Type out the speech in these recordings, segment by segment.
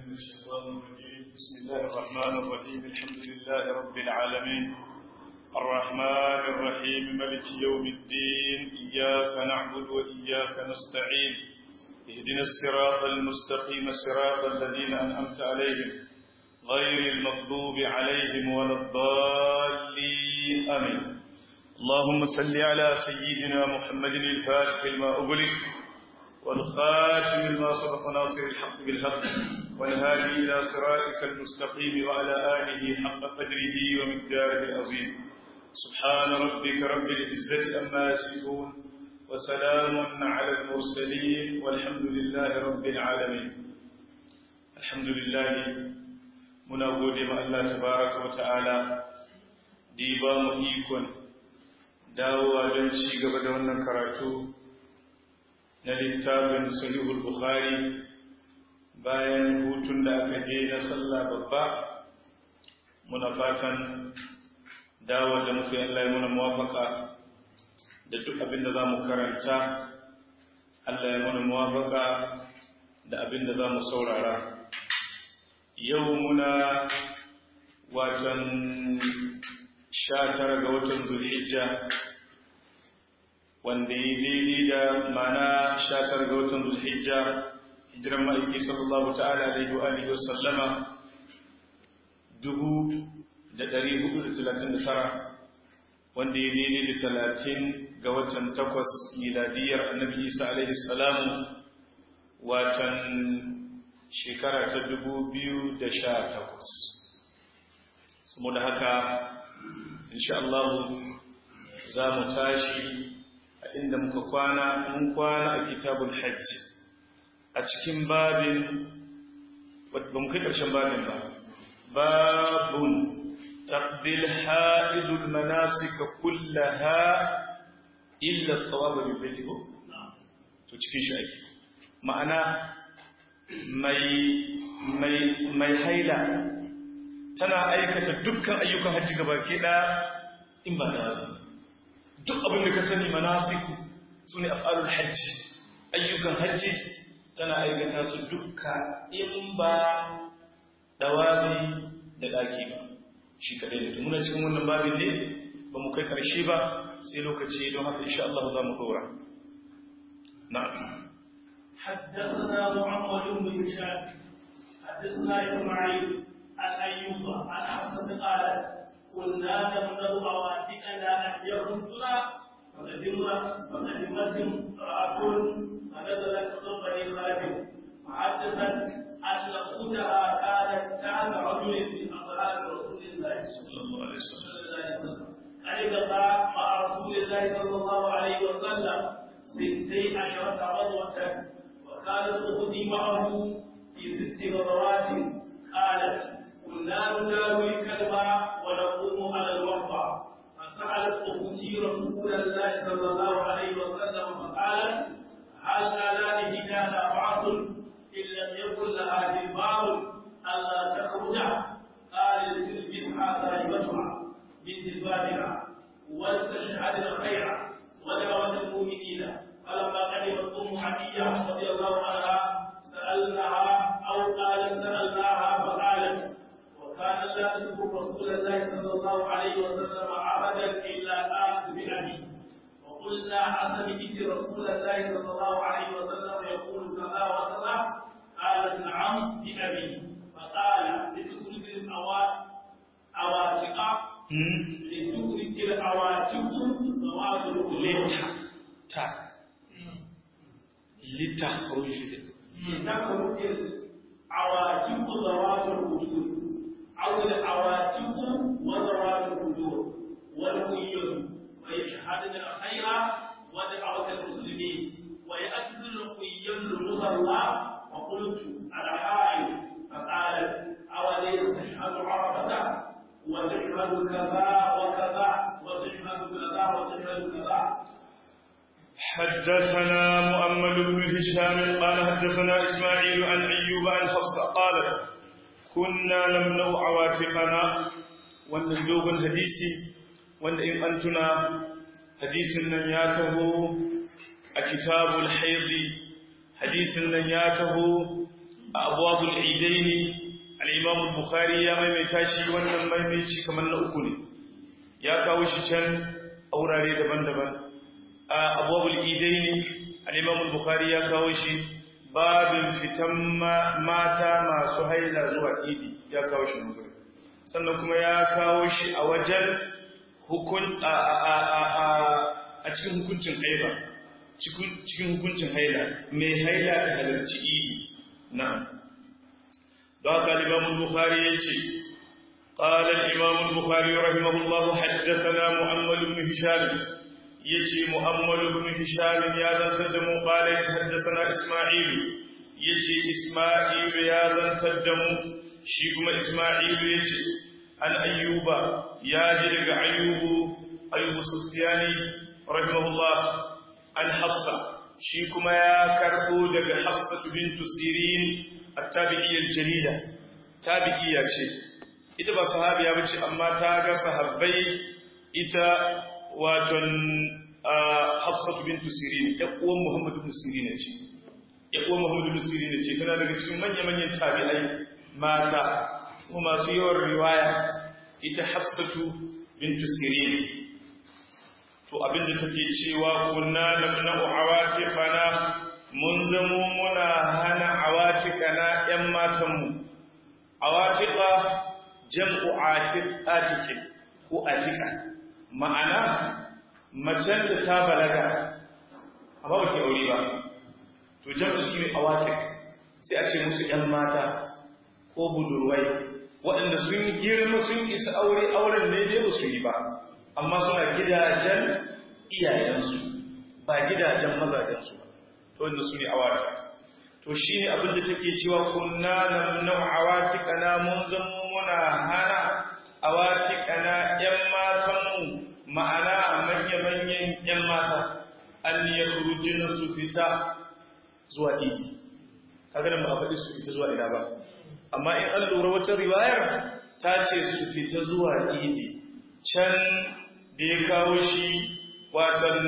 الشيطان الرجيم بسم الله الرحمن الرحيم الحمد لله رب العالمين الرحمن الرحيم ملك يوم الدين إياك نعبد وإياك نستعين اهدنا الصراط المستقيم صراط الذين أنعمت عليهم غير المغضوب عليهم ولا الضالين آمين اللهم صل على سيدنا محمد الفاتح لما أغلق والخاتم لما سبق ناصر الحق بالحق والهادي إلى صراطك المستقيم وعلى آله حق قدره ومقداره العظيم سبحان ربك رب العزة أما يصفون وسلام على المرسلين والحمد لله رب العالمين الحمد لله muna gode ma Allah tabaraka wa ta'ala da ya ba mu ikon dawowa don ci gaba da wannan karatu na littafin sahihul bukhari bayan hutun da aka je na sallah babba muna fatan dawo da muka yi Allah ya muna muwafaka da duk abin da za mu karanta Allah ya muna muwafaka da abin da za mu saurara yau muna watan sha tara ga watan zulhijja wanda ya daidai da mana sha tara ga watan zulhijja hijiran ma'aiki sallallahu ta'ala alaihi wa alihi wasallama dubu da ɗari hudu da talatin da tara wanda ya daidai da talatin ga watan takwas miladiyar annabi isa alaihi salamu watan shekara ta dubu biyu da sha takwas saboda haka insha Allah za mu tashi a inda muka kwana mun kwana a kitabul hajji a cikin babin ba mu kai ƙarshen babin ba babun taqbil ha'idul manasika kullaha illa at-tawaf bil bayt to cikin shi ake ma'ana mai haila tana aikata dukkan ayyukan hajji gaba ke in ba da duk abin da ka sani manasiku su ne af'alul hajji ayyukan hajji tana aikata su dukka in ba dawabi da daki ba shi kadai ne tumuna cikin wannan babin ne ba mu kai karshe ba sai lokaci don haka insha Allah za mu dora na'am حدثنا محمد بن هشام حدثنا اسماعيل عن ايوب عن حفصه قالت كنا نمنع عواتقنا ان يردنا فقدمت فقدمت امراه فنزلت صوب بني خلف محدثا ان اختها كانت تحت رجل من اصحاب رسول الله صلى الله عليه وسلم قرب مع رسول الله صلى الله عليه وسلم ستي عشرة غزوة وكانت أختي معه في ست غزوات قالت كنا نداوي الكلمة ونقوم على الوقفة فسألت أختي رسول الله صلى الله عليه وسلم فقالت هل على إهدانا بعث إن لم يكن لها جلباب ألا تخرج قال لتلبسها صاحبتها من جلبابها ولتشهد الخير ودعوة المؤمنين فلما قدمت ام عديه رضي الله عنها سالناها او قالت سالناها فقالت وكان لا تذكر رسول الله صلى الله عليه وسلم عبدا الا قالت بابي وقلنا اسمعت رسول الله صلى الله عليه وسلم يقول كذا وكذا قالت نعم بابي فقال لتخرج العواتق لتخرج العواتق زوات القلوب لتخرج لتخرج العواتق ذوات الوجود أو العواتق وذوات الوجود والقيود ويشهدن الخير ودعوة المسلمين ويأكل القيم المصلى وقلت على حائل فقالت أوليس تشهد عرفة وتشهد كذا وكذا وتشهد كذا وتشهد كذا حدثنا مؤمل بن هشام قال حدثنا إسماعيل عن أيوب عن حفصة قالت كنا نمنع عواتقنا wannan dogon hadisi wanda in an tuna hadisin nan ya taho a kitabul haidi hadisin nan ya taho a abwabul idaini al-imam al-bukhari ya maimaita shi wannan maimaici kamar na uku ne ya kawo shi can a wurare daban-daban a abwabul idaini al-imam al-bukhari ya kawo shi babin fitan mata masu haila zuwa idi ya kawo shi nan sannan kuma ya kawo shi a wajen hukun a cikin hukuncin haila cikin hukuncin haila mai haila ta halarci idi na'am don haka al-imam bukhari yace قال الإمام البخاري رحمه الله حدثنا محمد بن هشام يجي محمد بن هشام يا ذا تدمو قال حدثنا إسماعيل يجي إسماعيل يا ذا تدمو شيكم إسماعيل يجي عن أيوب يا جلق أيوب أيوب سفياني رحمه الله عن حفصة شيكم يا كربو دق حفصة بنت سيرين التابعية الجليلة تابعية شيء ita ba sahabiya bace amma ta ga sahabbai ita waton Hafsatu bintu Sirin ya uwan Muhammad ibn Sirin ce ya uwan Muhammad ibn Sirin ce tana daga cikin manya-manyan tabi'ai mata kuma masu yawan riwaya ita Hafsatu bintu Sirin to abinda take cewa kunna namna'u awatiqana mun zamo muna hana awatikana yan matanmu awatiqa jam'u atiqin ko atika ma'ana macen da ta balaga amma ba ta aure ba to jam'u shi ne awatik sai a ce musu ‘yan mata ko budurwai waɗanda sun girma sun isa aure auren ne dai ba su yi ba amma suna gidajen iyayensu ba gidajen mazajensu ba to wanda su ne awatik to shi ne abinda take cewa kunna namnau awatikana mun zama muna hana awatikana ‘yan matanmu ma'ana a manya-manyan ‘yan mata an ya kurujina su fita zuwa idi kaganin ba a faɗi su fita zuwa ina ba amma in an lura wata riwayar ta ce su fita zuwa idi can da ya kawo shi watan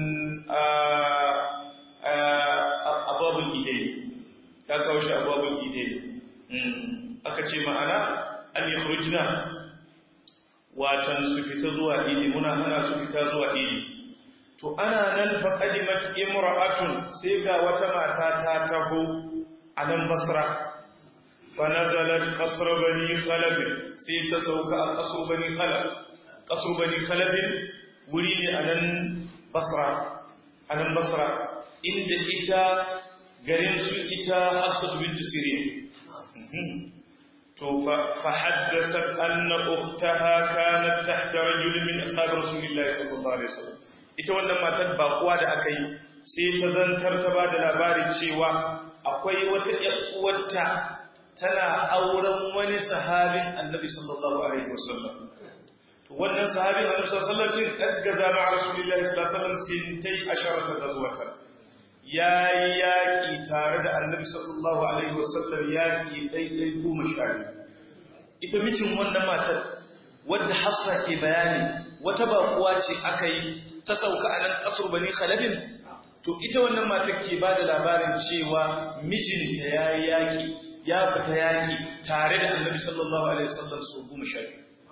ababin idai ya kawo shi ababin idai aka ce ma'ana an yi kurujina watan su fita zuwa idi muna hana su fita zuwa idi to ana nan fa qadimat imra'atun sai ga wata mata ta taho a nan basra fa nazalat qasr bani khalaf sai ta sauka a qasr bani khalaf qasr bani khalaf wuri ne a nan basra a nan basra inda ita garin su ita hafsat bint sirin to fa haddathat anna ukhtaha kanat tahta rajul min ashab rasulillahi sallallahu alaihi wasallam ita wannan matar bakuwa da aka yi sai ta zantar ta ba da labari cewa akwai wata uwarta tana auren wani sahabin annabi sallallahu alaihi wasallam to wannan sahabin annabi sallallahu alaihi wasallam din kadgaza ma rasulullahi sallallahu alaihi wasallam sintai asharata gazwatan yayi yaki tare da annabi sallallahu alaihi wasallam yaki daidai goma sha ita mijin wannan matar wadda hafsa ke bayani wata bakuwa ce aka yi ta sauka a nan kasar bani khalafin to ita wannan matar ke ba da labarin cewa mijinta ya yi yaƙi ya fita yaƙi tare da annabi sallallahu alaihi wasallam su goma sha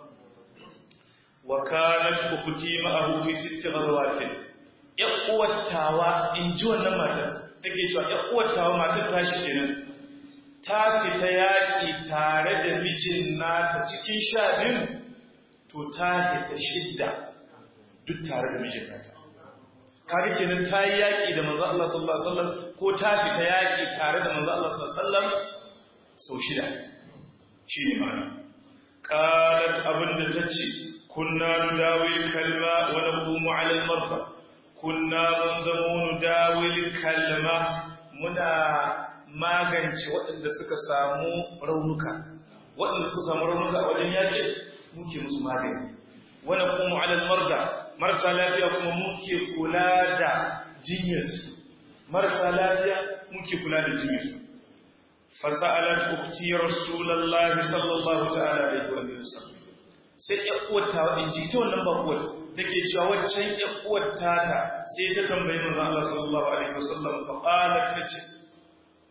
wa kanat ukhti ma'ahu fi sitti ghazwatin ya uwattawa in ji wannan matar take cewa ya uwattawa matar ta shi kenan ta fita yaƙi tare da mijin nata cikin sha biyu to ta fita shidda duk tare da mijin nata kaga kenan ta yi yaƙi da manzo Allah sallallahu alaihi wasallam ko ta fita yaƙi tare da manzo Allah sallallahu alaihi wasallam sau shida shi ne mana qalat abinda tace kunna nudawil kalma wa naqumu ala al-marda kunna munzamu nudawil kalma muna magance waɗanda suka samu raunuka waɗanda suka samu raunuka a wajen yaƙi muke musu magani wa naqumu ala al-marda marasa lafiya kuma muke kula da jinyarsu marasa lafiya muke kula da jinyarsu fasa'alat ukhti rasulullahi sallallahu ta'ala alaihi wa sallam sai ya uwata in ji ta wannan bakuwar take cewa waccan ya uwata ta sai ta tambayi manzon Allah sallallahu alaihi wa sallam fa qalat tace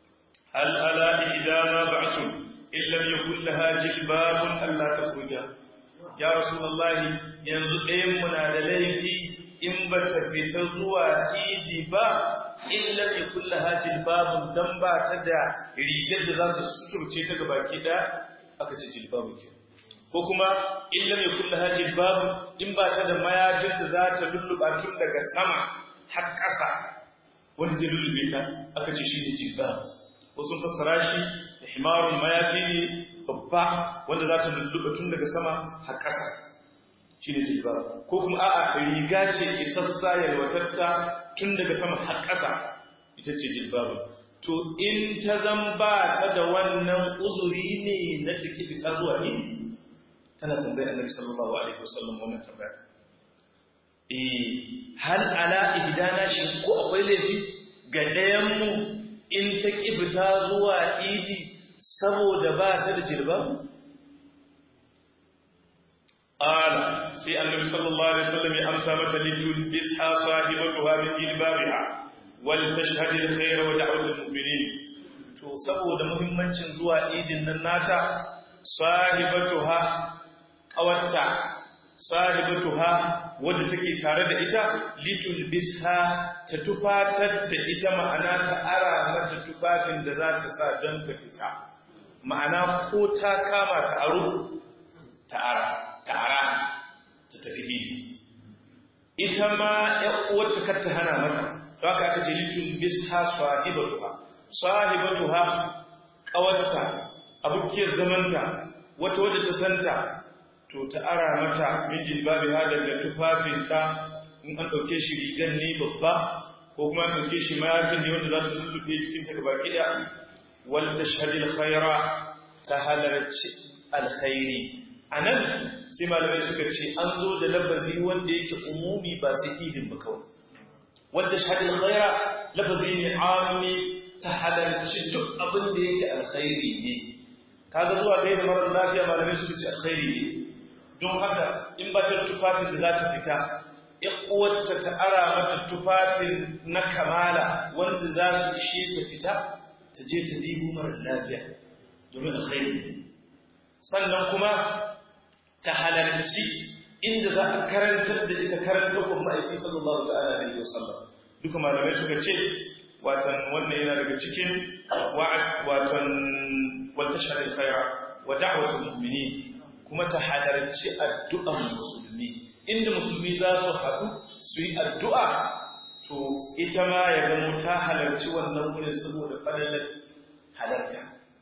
hal ala idana ba'sun illam yakul laha jilbabun alla takhruja ya rasulullahi yanzu ɗayan mu na da laifi in ba ta fita zuwa idi ba illam yakul laha jilbabun dan ba ta da rigar da za su suturce ta gabaki da aka ce jilbabu ke ko kuma illam yakul laha jilbabun in ba ta da mayafin da za ta lulluba tun daga sama har ƙasa wanda zai lullube ta aka ce shi ne jilbabu wasu fassara shi da himarun mayafi ne babba wanda za ta lulluɓa tun daga sama har ƙasa shi ne jilbabu ko kuma a'a riga ce isassa yalwatatta tun daga sama har ƙasa ita ce jilbabu to in ta zan ba ta da wannan uzuri ne na take fita zuwa ne tana tambayar annabi sallallahu alaihi wasallam wannan tambaya eh hal ala ihdana shi ko akwai laifi ga ɗayan mu in ta ƙi fita zuwa idi saboda ba ta da jilba? Ala, sai annabi sallallahu Alaihi wasallam ya amsa mata littun bisha sahibatu ha min jilbabiha wal tashhadil khayra wa da'watul mu'minin to saboda muhimmancin zuwa idin nan nata sahibatuha qawatta sahibatuha wadda take tare da ita litul bisha ta tufatar da ita ma'ana ta ara mata tufafin da za ta sa don ta fita ma'ana ko ta kama ta aro ta ara ta ara ta tafi idi ita ma wata kar ta hana mata to haka aka ce litul bisha sahibatuha sahibatuha kawarta abukiyar zamanta wata wadda ta santa to ta ara mata min jilbabi ha daga tufafinta in an ɗauke shi rigan ne babba ko kuma an ɗauke shi mayafin ne wanda za ta lullube jikinta gaba kiɗa wal tashhadil khaira ta halarci alkhairi anan sai malamai suka ce an zo da lafazi wanda yake umumi ba sai idin ba kawai wal tashhadil khaira lafazi ne ammi ta halarci duk abin da yake alkhairi ne kaga zuwa kai da marar lafiya malamai suka ce alkhairi ne don haka in ba ta tufafin da za ta fita uwarta ta ara mata tufafin na kamala wanda za su ishe ta fita ta je ta dibu mara lafiya domin alkhairi sannan kuma ta halarci inda za a karantar da ita karantar wa ma'aiki sallallahu ta'ala alaihi wasallam duka malamai suka ce watan wannan yana daga cikin watan wata shari'a khaira wa da'watul mu'minin kuma ta halarci addu'an musulmi inda musulmi za su haɗu su yi addu'a to ita ma ya zama ta halarci wannan wurin saboda falalar halarta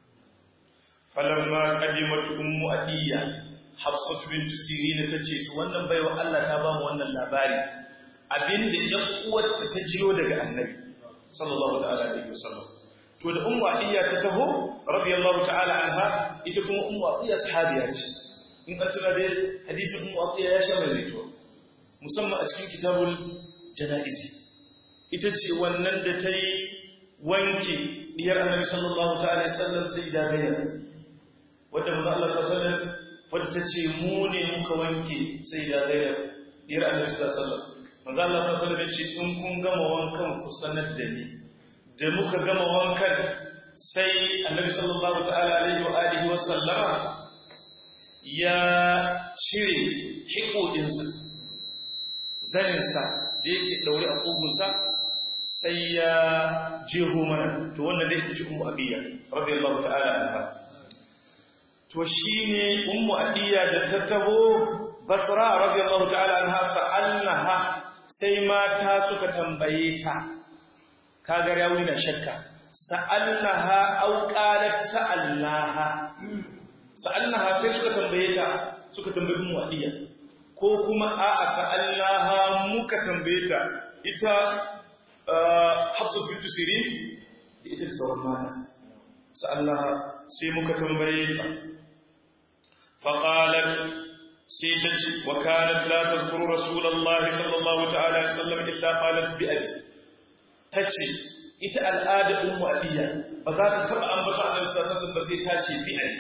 falamma qadimatu ummu adiyya hafsatu bint sirin ta ce to wannan baiwa Allah ta ba mu wannan labari abinda ɗan uwarta ta jiyo daga annabi sallallahu ta'ala alaihi wasallam to da ummu adiyya ta taho radiyallahu ta'ala anha ita kuma ummu adiyya sahabiya ce in an tuna dai hadisin ummu abiya ya sha mai rito musamman a cikin kitabul janaizi ita ce wannan da ta yi wanke diyar annabi sallallahu ta'ala sallam sai da zainab wadda manzo Allah sallallahu alaihi wadda ta ce mu ne muka wanke sai da zainab diyar annabi sallallahu alaihi wasallam manzo Allah sallallahu alaihi ya ce in kun gama wankan ku sanar da ni da muka gama wankan sai annabi sallallahu ta'ala alaihi wa alihi wa sallama ya cire hikudinsa zaninsa da yake daure a ƙugunsa sai ya jeho mana to wannan da yake ci ummu abiya radiyallahu ta'ala anha to shine ummu abiya da ta taho basra radiyallahu ta'ala anha sa'alnaha sai mata suka tambaye ta kaga rawi na shakka sa'alnaha aw qalat sa'alnaha sa'alnaha sai suka tambaye ta suka tambayi mu wadiya ko kuma a'a sa'alnaha muka tambaye ta ita Hafsa bint Sirin da ita sauran mata sa'alnaha sai muka tambaye ta faqalat sai ta ce wa kanat la tadhkuru rasulullahi sallallahu ta'ala alaihi wasallam illa qalat bi abi tace ita al'ada ummu abiya ba za ta taba ambata annabi sallallahu alaihi wasallam ba sai ta ce bi abi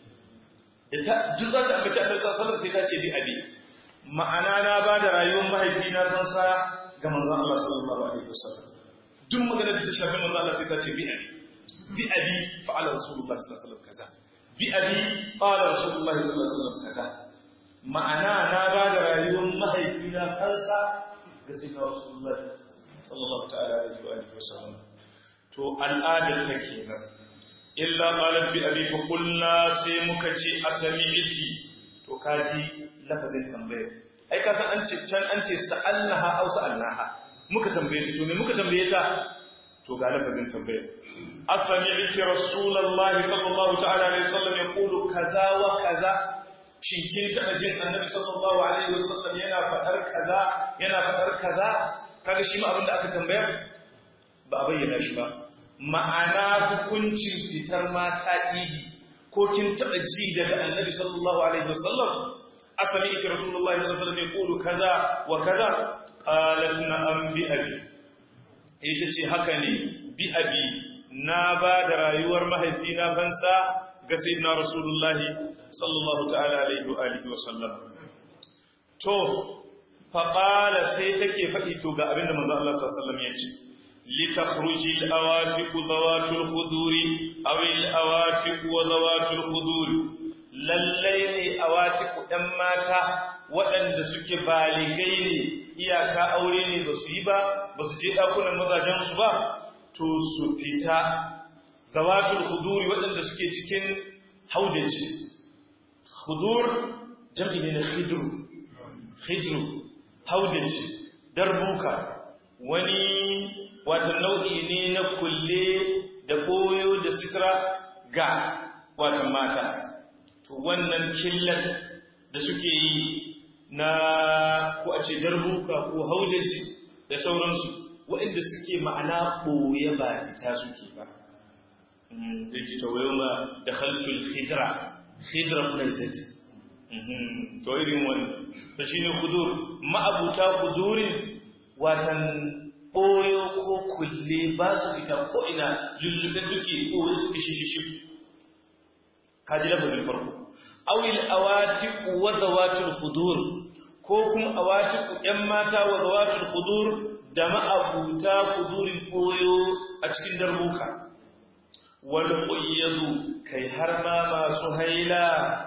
duk za ta ambaci annabi sallallahu sai ta ce bi abi ma'ana na ba da rayuwar mahaifi na san sa ga manzon Allah sallallahu alaihi wasallam duk maganar da ta shafi manzon Allah sai ta ce bi abi bi abi fa'ala rasulullahi sallallahu alaihi wasallam kaza bi abi qala rasulullahi sallallahu alaihi wasallam kaza ma'ana na ba da rayuwar mahaifina kansa ga sai rasulullahi sallallahu ta'ala alaihi wasallam to al'adar ta kenan illa qalat bi abi fa qulna sai muka ce asami'ti to kaji lafazin tambayar ai ka san an ce can an ce sa'alnaha aw sa'alnaha muka tambaye ta to me muka tambaye ta to ga lafazin tambayar asami'ti rasulullahi sallallahu ta'ala alaihi wasallam yaqulu kaza wa kaza shin kin taba jin annabi sallallahu alaihi wasallam yana fadar kaza yana fadar kaza kaga shi ma abin da aka tambaya ba a bayyana shi ba ma'ana hukuncin fitar mata idi ko kin taba ji daga annabi sallallahu alaihi wasallam asali ita rasulullahi sallallahu alaihi wasallam ya kulu kaza wa kaza qalat na'am bi abi ita ce haka ne bi abi na ba da rayuwar mahaifina fansa ga sayyidina rasulullahi sallallahu ta'ala alaihi wa alihi wasallam to faƙala sai take faɗi to ga abinda manzo Allah sallallahu alaihi wasallam ya ce لتخرج الأواتق ذوات الخدور أو الأواتق وذوات الخدور للين أواتق أماتا waɗanda suke baligai ne iyaka aure ne ba su yi ba ba su je ɗakunan mazajensu ba to su fita zawatul huduri waɗanda suke cikin haudaci hudur jam'i ne na khidru khidru haudaci darbuka wani watan nau'i ne na kulle da koyo da sitra ga watan mata to wannan killar da suke yi na ko a ce darbuka ko haudaji da sauransu waɗanda suke ma'ana ɓoye ba ita suke ba da ke tawayo ma da halcul khidra khidra plaisati to irin wannan ta shi ne kudur ma'abuta kudurin watan ɓoyo ko kulle ba su fita ko ina lullube suke ɓoye suke shishishi kaji lafazin farko awil awatiku wa zawatul hudur ko kuma awatiku ƴan mata wa zawatul hudur da ma'abuta hudurin ɓoyo a cikin darbuka wal khuyyadu kai har ma masu haila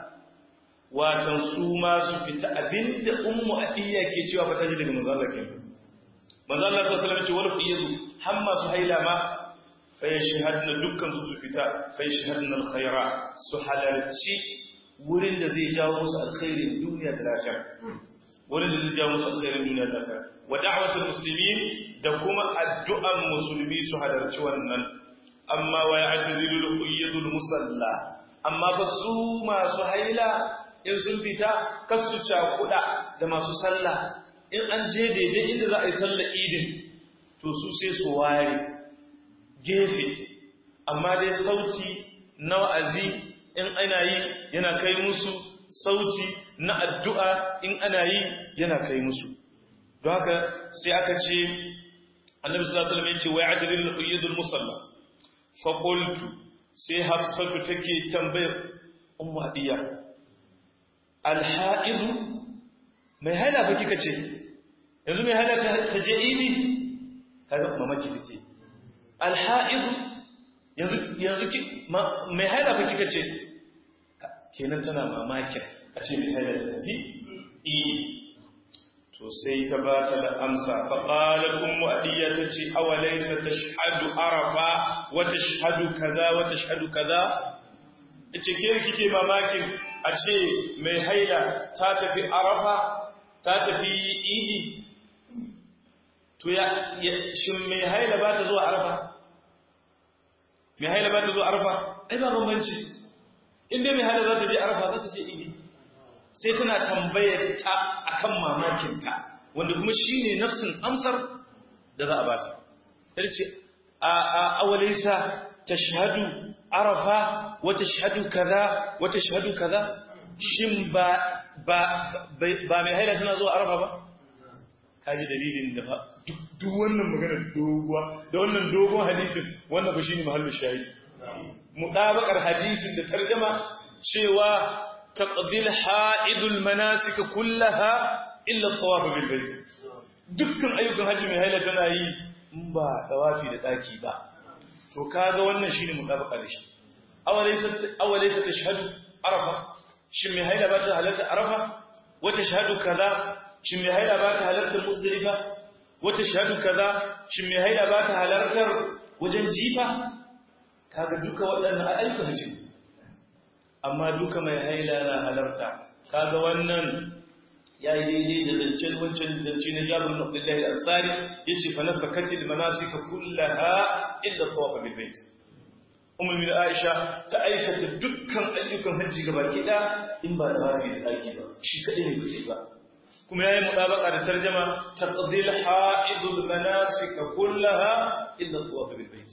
watan su ma su fita abinda ummu adiya ke cewa ba ta ji daga manzo Allah kenan manzo Allah sallallahu alaihi wasallam ce wal qiyadu har masu haila ma fa yashhadna dukkan su su fita fa yashhadna alkhaira su halarci wurin da zai jawo musu alkhairin duniya da lafiya wurin da zai jawo musu alkhairin duniya da lafiya wa da'watul muslimin da kuma addu'an musulmi su halarci wannan amma wa ya'tazilu alqiyadul musalla amma ba su masu haila in sun fita kasu cakuda da masu sallah in an je daidai inda za a yi sallar idin to su sai su ware gefe amma dai sauti na wa'azi in ana yi yana kai musu sauti na addu'a in ana yi yana kai musu don haka sai aka ce annabi sallallahu alaihi wasallam yace wa ya'jilul qayyidul musalla fa qultu sai hafsatu take tambayar ummu adiya al-ha'idu mai haila fa kika ce yanzu mai haila ta je idi kaga mamaki take alha'idu yanzu yanzu ki mai haila fa kika ce kenan tana mamakin a ce mai haila ta tafi idi to sai ta ba ta da amsa fa qalat ummu adiya tace awalaysa tashhadu arafa wa tashhadu kaza wa tashhadu kaza ce ke kike mamakin a ce mai haila ta tafi arafa ta tafi idi to ya shin mai haila ba ta zuwa arafa mai haila ba ta zuwa arafa ai ba bambanci inda mai haila za ta je arafa za ta je idi sai tana tambayar ta akan mamakinta wanda kuma shine nafsin amsar da za a bata sai ce a a awalaisa tashhadu arafa wa tashhadu kaza wa tashhadu kaza shin ba ba ba mai haila tana zuwa arafa ba kaji dalilin da ba duk wannan maganar doguwa da wannan dogon hadisin wannan ba shine mahallin shahidi mudabakar hadisin da tarjuma cewa taqdil haidul manasik kullaha illa tawaf bil bait dukkan ayyukan haji mai haila tana yi in ba tawafi da daki ba to kaga wannan shine mutabaka da shi awalaysa awalaysa tashhadu arafa shin mai haila ba ta halarta arafa wata shahadu kaza shin mai haila ba ta halartar muzdalifa wata shahadu kaza shin mai haila ba ta halartar wajen jifa kaga duka waɗannan ayyukan hajji amma duka mai haila na halarta kaga wannan ya yi daidai da zancen wancan zance na jabir bin abdullahi al-ansari yace fa nasakatil manasika kullaha illa tawafa bil bait ummul min aisha ta aikata dukkan ayyukan hajji gaba kida in ba da wafi da daki ba shi kadai ne kuce ba kuma yayi mudabaka da tarjuma taqdil haidul manasika kullaha illa tawafa bil bait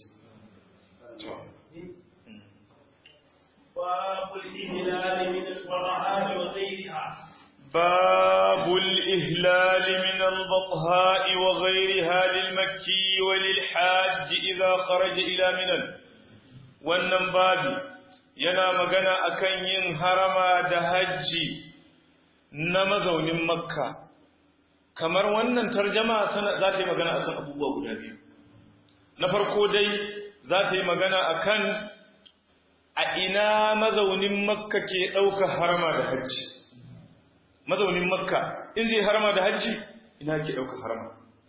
باب الإهلال من البرهان وغيرها باب الإهلال من البطهاء وغيرها للمكي وللحاج إذا خرج إلى منى wannan babi yana magana akan yin harama da hajji na mazaunin makka kamar wannan tarjama za ta yi magana akan abubuwa guda biyu na farko dai za ta yi magana akan a ina mazaunin makka ke ɗauka harama da hajji mazaunin makka in zai harama da hajji ina ke ɗauka harama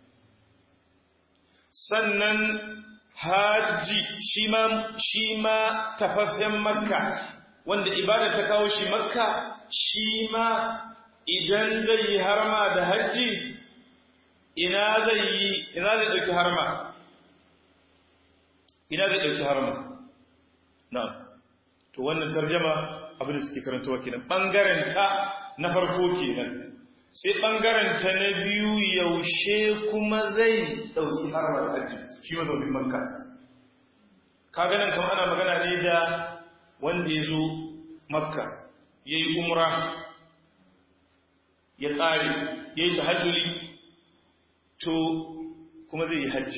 sannan hajji shi ma tafaffen makka wanda ibada ta kawo shi makka shi ma idan zai yi harama da hajji ina zai yi ina zai ɗauki harama ina zai ɗauki harama na'am to wannan tarjama abin da suke karantawa kenan bangaren ta na farko kenan sai bangaren ta na biyu yaushe kuma zai dauki harbar hajji shi mazaunin makka kaga nan kuma ana magana ne da wanda ya zo makka ya yi umra ya tsare ya yi tahajjuli to kuma zai yi hajji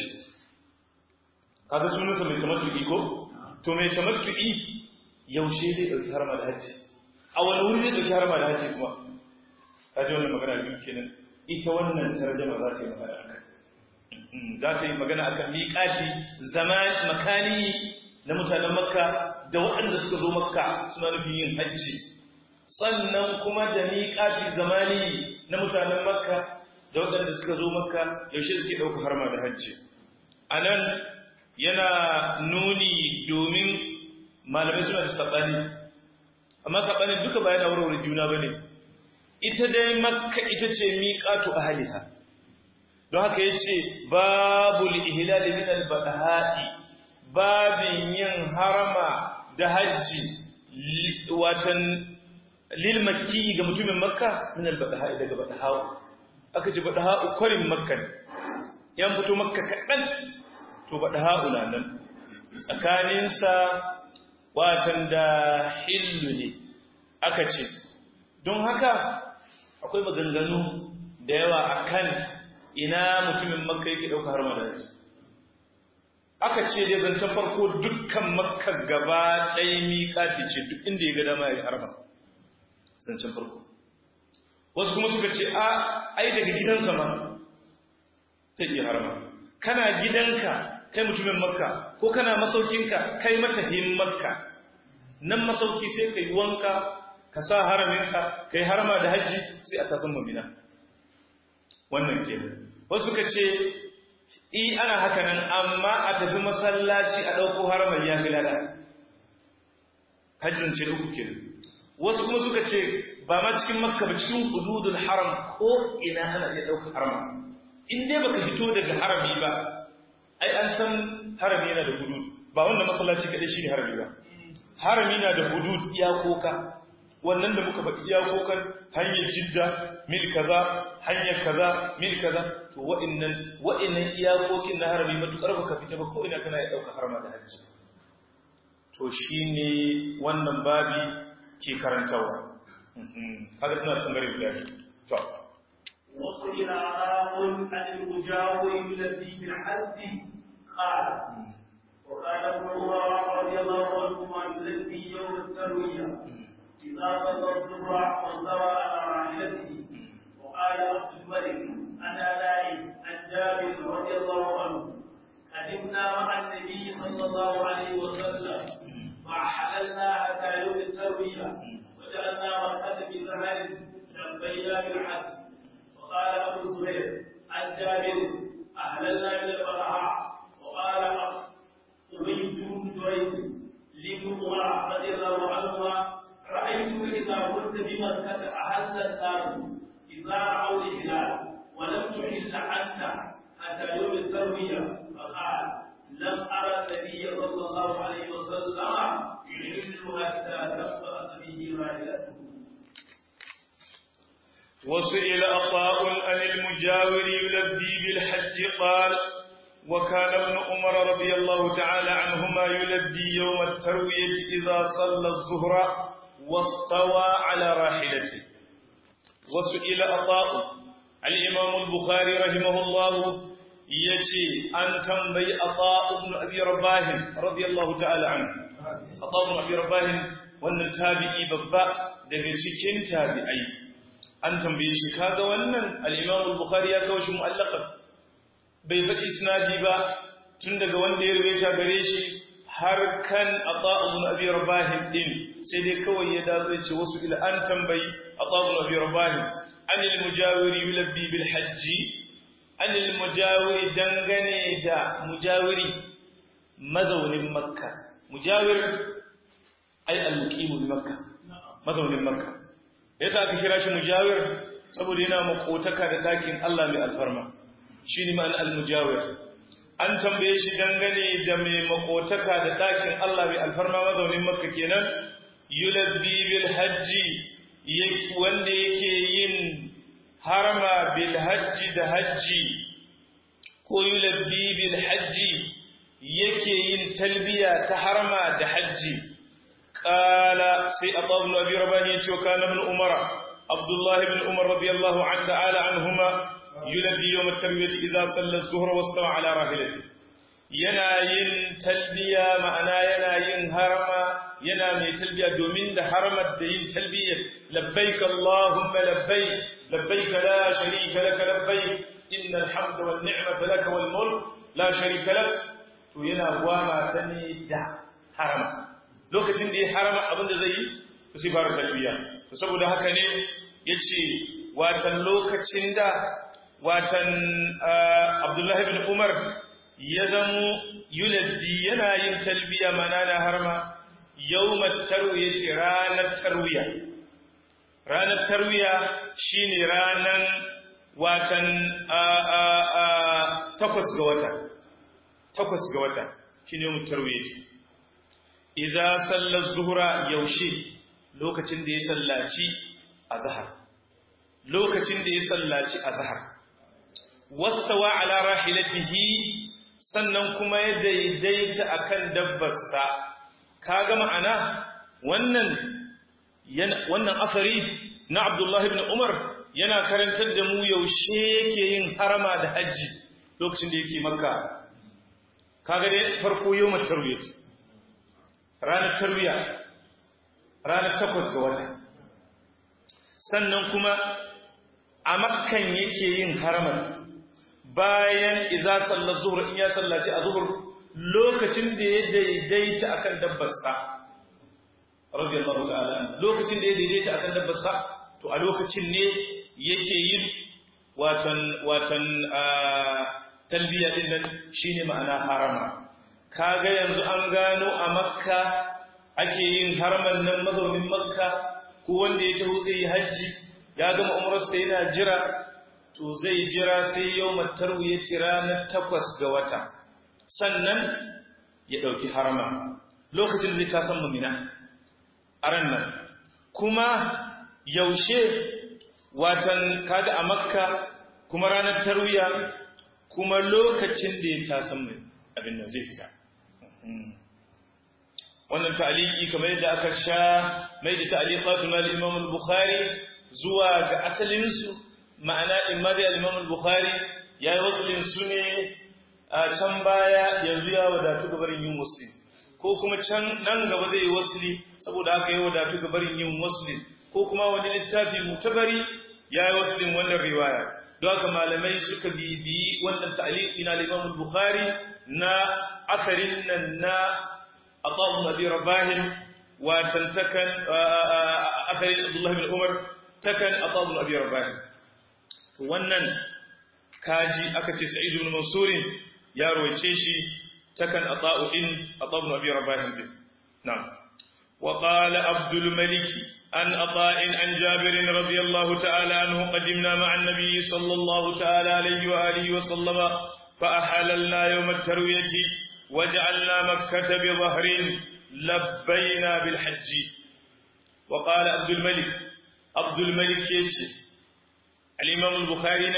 kaga sunansa mai tamattu'i ko to mai tamattu'i yaushe zai ɗauki harma da hajji a wani wuri zai ɗauki harma da hajji kuma ta ji wannan magana biyu kenan ita wannan tarjama za ta yi magana akan za ta yi magana akan miƙati zaman makani na mutanen makka da waɗanda suka zo makka suna nufin yin hajji sannan kuma da miƙati zamani na mutanen makka da waɗanda suka zo makka yaushe suke ɗauka harma da hajji a nan yana nuni domin malamai suna da saɓani amma saɓani duka bayan a warware juna ba ne ita dai makka ita ce miƙatu a haliha don haka ya ce babul ihilali min albadaha'i babin yin harama da hajji watan lilmakki ga mutumin makka min albadaha'i daga badaha'u aka ce badaha'u kwarin makka ne yan fito makka kaɗan to badaha'u na nan tsakaninsa watan da hillu ne aka ce don haka akwai maganganu da yawa akan ina mutumin makka yake ɗauka har madaji aka ce dai zancen farko dukkan makka gaba ɗaya miƙaci ce duk inda ya ga dama ya harba zancen farko wasu kuma suka ce a ai daga gidansa ma ta iya harba kana gidanka kai mutumin makka ko kana masaukinka kai matahin makka nan masauki sai ka yi wanka ka sa haraminka ka yi harama da hajji sai a tasan mamina wannan ke wasu ka ce i ana haka nan amma a tafi masallaci a ɗauko haramar ya fi lada hajjin ce da uku ke wasu kuma suka ce ba ma cikin makka ba cikin hududul haram ko ina ana iya ɗaukar harama in dai baka fito daga harami ba ai an san harami yana da hudud ba wanda masallaci kaɗai shi ne harami ba harami na da hudud iyakoka wannan da muka faɗi iyakokan hanyar jidda mil kaza hanyar kaza mil kaza to wa'annan wa'annan iyakokin na harami matukar baka fita ba ko ina kana ya dauka harama da hajji to shine wannan babi ke karantawa kaga tana bangare guda to وصل عراق عن المجاور الذي في الحج قال وكان ابن عمر رضي الله عنهما يلبي يوم الترويه إذا صلى الظهر واستوى على راحلته وقال عبد الملك أنا نائم عن جابر رضي الله عنه قدمنا مع النبي صلى الله عليه وسلم فحللنا حتى يوم التروية وجعلنا مرقة بزهر لبينا بالحج وقال أبو الزبير عن جابر أهللنا من البرهاء وقال أبي بن جريج لابن عمر رضي الله عنهما رأيت إذا كنت بمكة أهل الناس إذا رأوا الهلال ولم تحل أنت حتى يوم التروية فقال لم أرى النبي صلى الله عليه وسلم يحل حتى تنفأس به راحلته وسئل عطاء عن المجاور يلبي بالحج قال وكان ابن عمر رضي الله تعالى عنهما يلبي يوم التروية إذا صلى الظهر واستوى على راحلته وسئل عطاء الإمام البخاري رحمه الله يجي أن تنبي عطاء بن أبي رباه رضي الله تعالى عنه عطاء بن أبي رباه wannan tabi'i babba daga cikin tabi'ai an tambaye shi kaga wannan al-Imam al-Bukhari ya kawo shi mu'allaqan bai faɗi isnadi ba tun daga wanda ya rubuta gare shi har kan Ata ibn Abi Rabah din sai dai kawai ya dazo ya ce wasu ila an tambayi Ata ibn Abi Rabah anil mujawiri yulabbi bil hajji anil mujawiri dangane da mujawiri mazaunin Makka mujawir ai al-muqimu bi Makka mazaunin Makka yasa aka kira shi mujawir saboda yana makotaka da dakin Allah mai alfarma shine ma'an al-mujawir an tambaye shi dangane da mai makotaka da dakin Allah mai alfarma mazaunin makka kenan yulabbi bil hajji wanda yake yin harama bil hajji da hajji ko yulabbi bil hajji yake yin talbiya ta harama da hajji qala sai abu ibn abi rabani yace kana ibn umara abdullah ibn umar radiyallahu ta'ala anhuma yulabbi yawm at-tarwiyah idza salla adh-dhuhra wastawa ala rahilati yana yin talbiya ma'ana yana yin harama yana mai talbiya domin da haramar da yin talbiya labbaik allahumma labbaik labbaik la sharika lak labbaik innal hamda wan ni'mata lak wal mulk la sharika lak to yana gwama ta ne da harama lokacin da ya harama abinda zai yi sai fara talbiya to saboda haka ne yace watan lokacin da watan Abdullahi bin Umar ya zamo yulabbi yana yin talbiya mana na harma yawmat tarwiya ce ranar tarwiya ranar tarwiya shine ranan watan takwas ga wata takwas ga wata shine yawmat tarwiya ce iza sallar zuhra yaushe lokacin da ya sallaci azhar lokacin da ya sallaci azhar wastawa ala rahilatihi sannan kuma ya daidaita akan dabbarsa kaga ma'ana wannan wannan asari na Abdullah ibn Umar yana karantar da mu yaushe yake yin harama da haji lokacin da yake makka kaga dai farko yawmat tarwiyah ranar tarwiya ranar takwas ga wata sannan kuma a makkan yake yin haramar bayan iza sallar zuhur in ya sallaci a zuhur lokacin da ya daidaita akan dabbarsa radiyallahu ta'ala lokacin da ya daidaita akan dabbarsa to a lokacin ne yake yin watan watan talbiya din nan shine ma'ana harama kaga yanzu an gano a makka ake yin haraman nan mazaunin makka ko wanda ya taho zai yi hajji ya gama umarsa yana jira to zai jira sai yau matarwu ya ci ranar takwas ga wata sannan ya ɗauki harama lokacin da zai tasan mamina a ran nan kuma yaushe watan kaga a makka kuma ranar tarwiya kuma lokacin da ya tasan abin nan zai fita wannan ta'aliki kamar yadda aka sha mai da ta'aliqatu na al-Imam al-Bukhari zuwa ga asalin su ma'ana imma da al-Imam al-Bukhari yayi waslin su ne a can baya yanzu ya wadatu ga barin yin wasli ko kuma can nan gaba zai yi wasli saboda haka ya wadatu ga barin yin wasli ko kuma wani littafi mutabari yayi waslin wannan riwaya don haka malamai suka bibiyi wannan ta'aliki na al-Imam al-Bukhari na asarin nan na Ata'u Abi Rabah watan takan asarin Abdullah bin Umar takan Ata'u Abi Rabah wannan kaji aka ce Sa'id ibn Mansur ya rawaice shi takan Ata'u in Ata'u Abi Rabah din na'am wa qala Abdul Malik عن عطاء عن جابر رضي الله تعالى عنه قدمنا مع النبي صلى الله تعالى عليه وآله وسلم فأحللنا يوم التروية وجعلنا مكة بظهر لبينا بالحج وقال عبد الملك عبد الملك يجي الإمام البخاري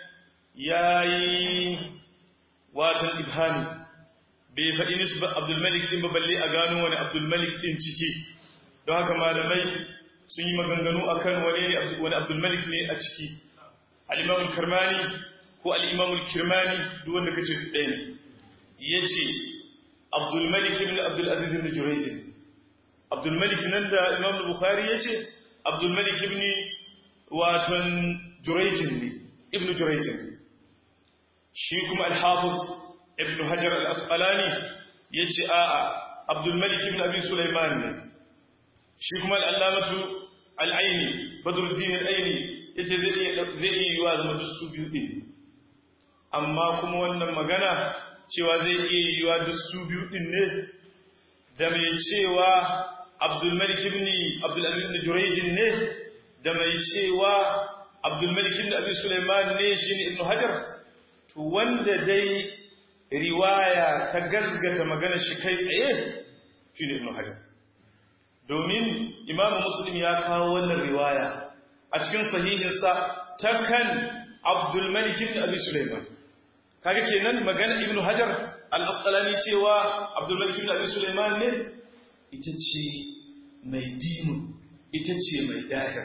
ياي واتن إبهامي بفإن نسبة عبد الملك إن ببلي أغانو وأن عبد الملك إن تكي don haka malamai sun yi maganganu akan wani wani abdulmalik ne a ciki al'imamul karmani ko al'imamul kirmani duk wanda kace ɗaya ne ya ce abdulmalik ibn abdulaziz ibn jurejin abdulmalik nan da imam bukhari ya ce abdulmalik ibn waton jurejin ne ibn jurejin shi kuma alhafiz ibn hajar al-asqalani ya ce a'a abdulmalik ibn abi sulaiman ne shi kuma al'allamatu al'aini badruddin al'aini ya ce zai iya yi wa zama duk su biyu ɗin amma kuma wannan magana cewa zai iya yi wa duk su biyu ɗin ne da mai cewa abdulmalik ibn abdulaziz ibn jurejin ne da mai cewa abdulmalik ibn abi sulaiman ne shi ne ibn hajar to wanda dai riwaya ta gazgata magana shi kai tsaye shi ne ibn hajar domin imamu muslim ya kawo wannan riwaya a cikin sahihinsa ta kan abdulmalik ibn abi sulaiman kaga kenan magana ibn hajar al-asqalani cewa abdulmalik ibn abi sulaiman ne ita ce mai dimun ita ce mai dahir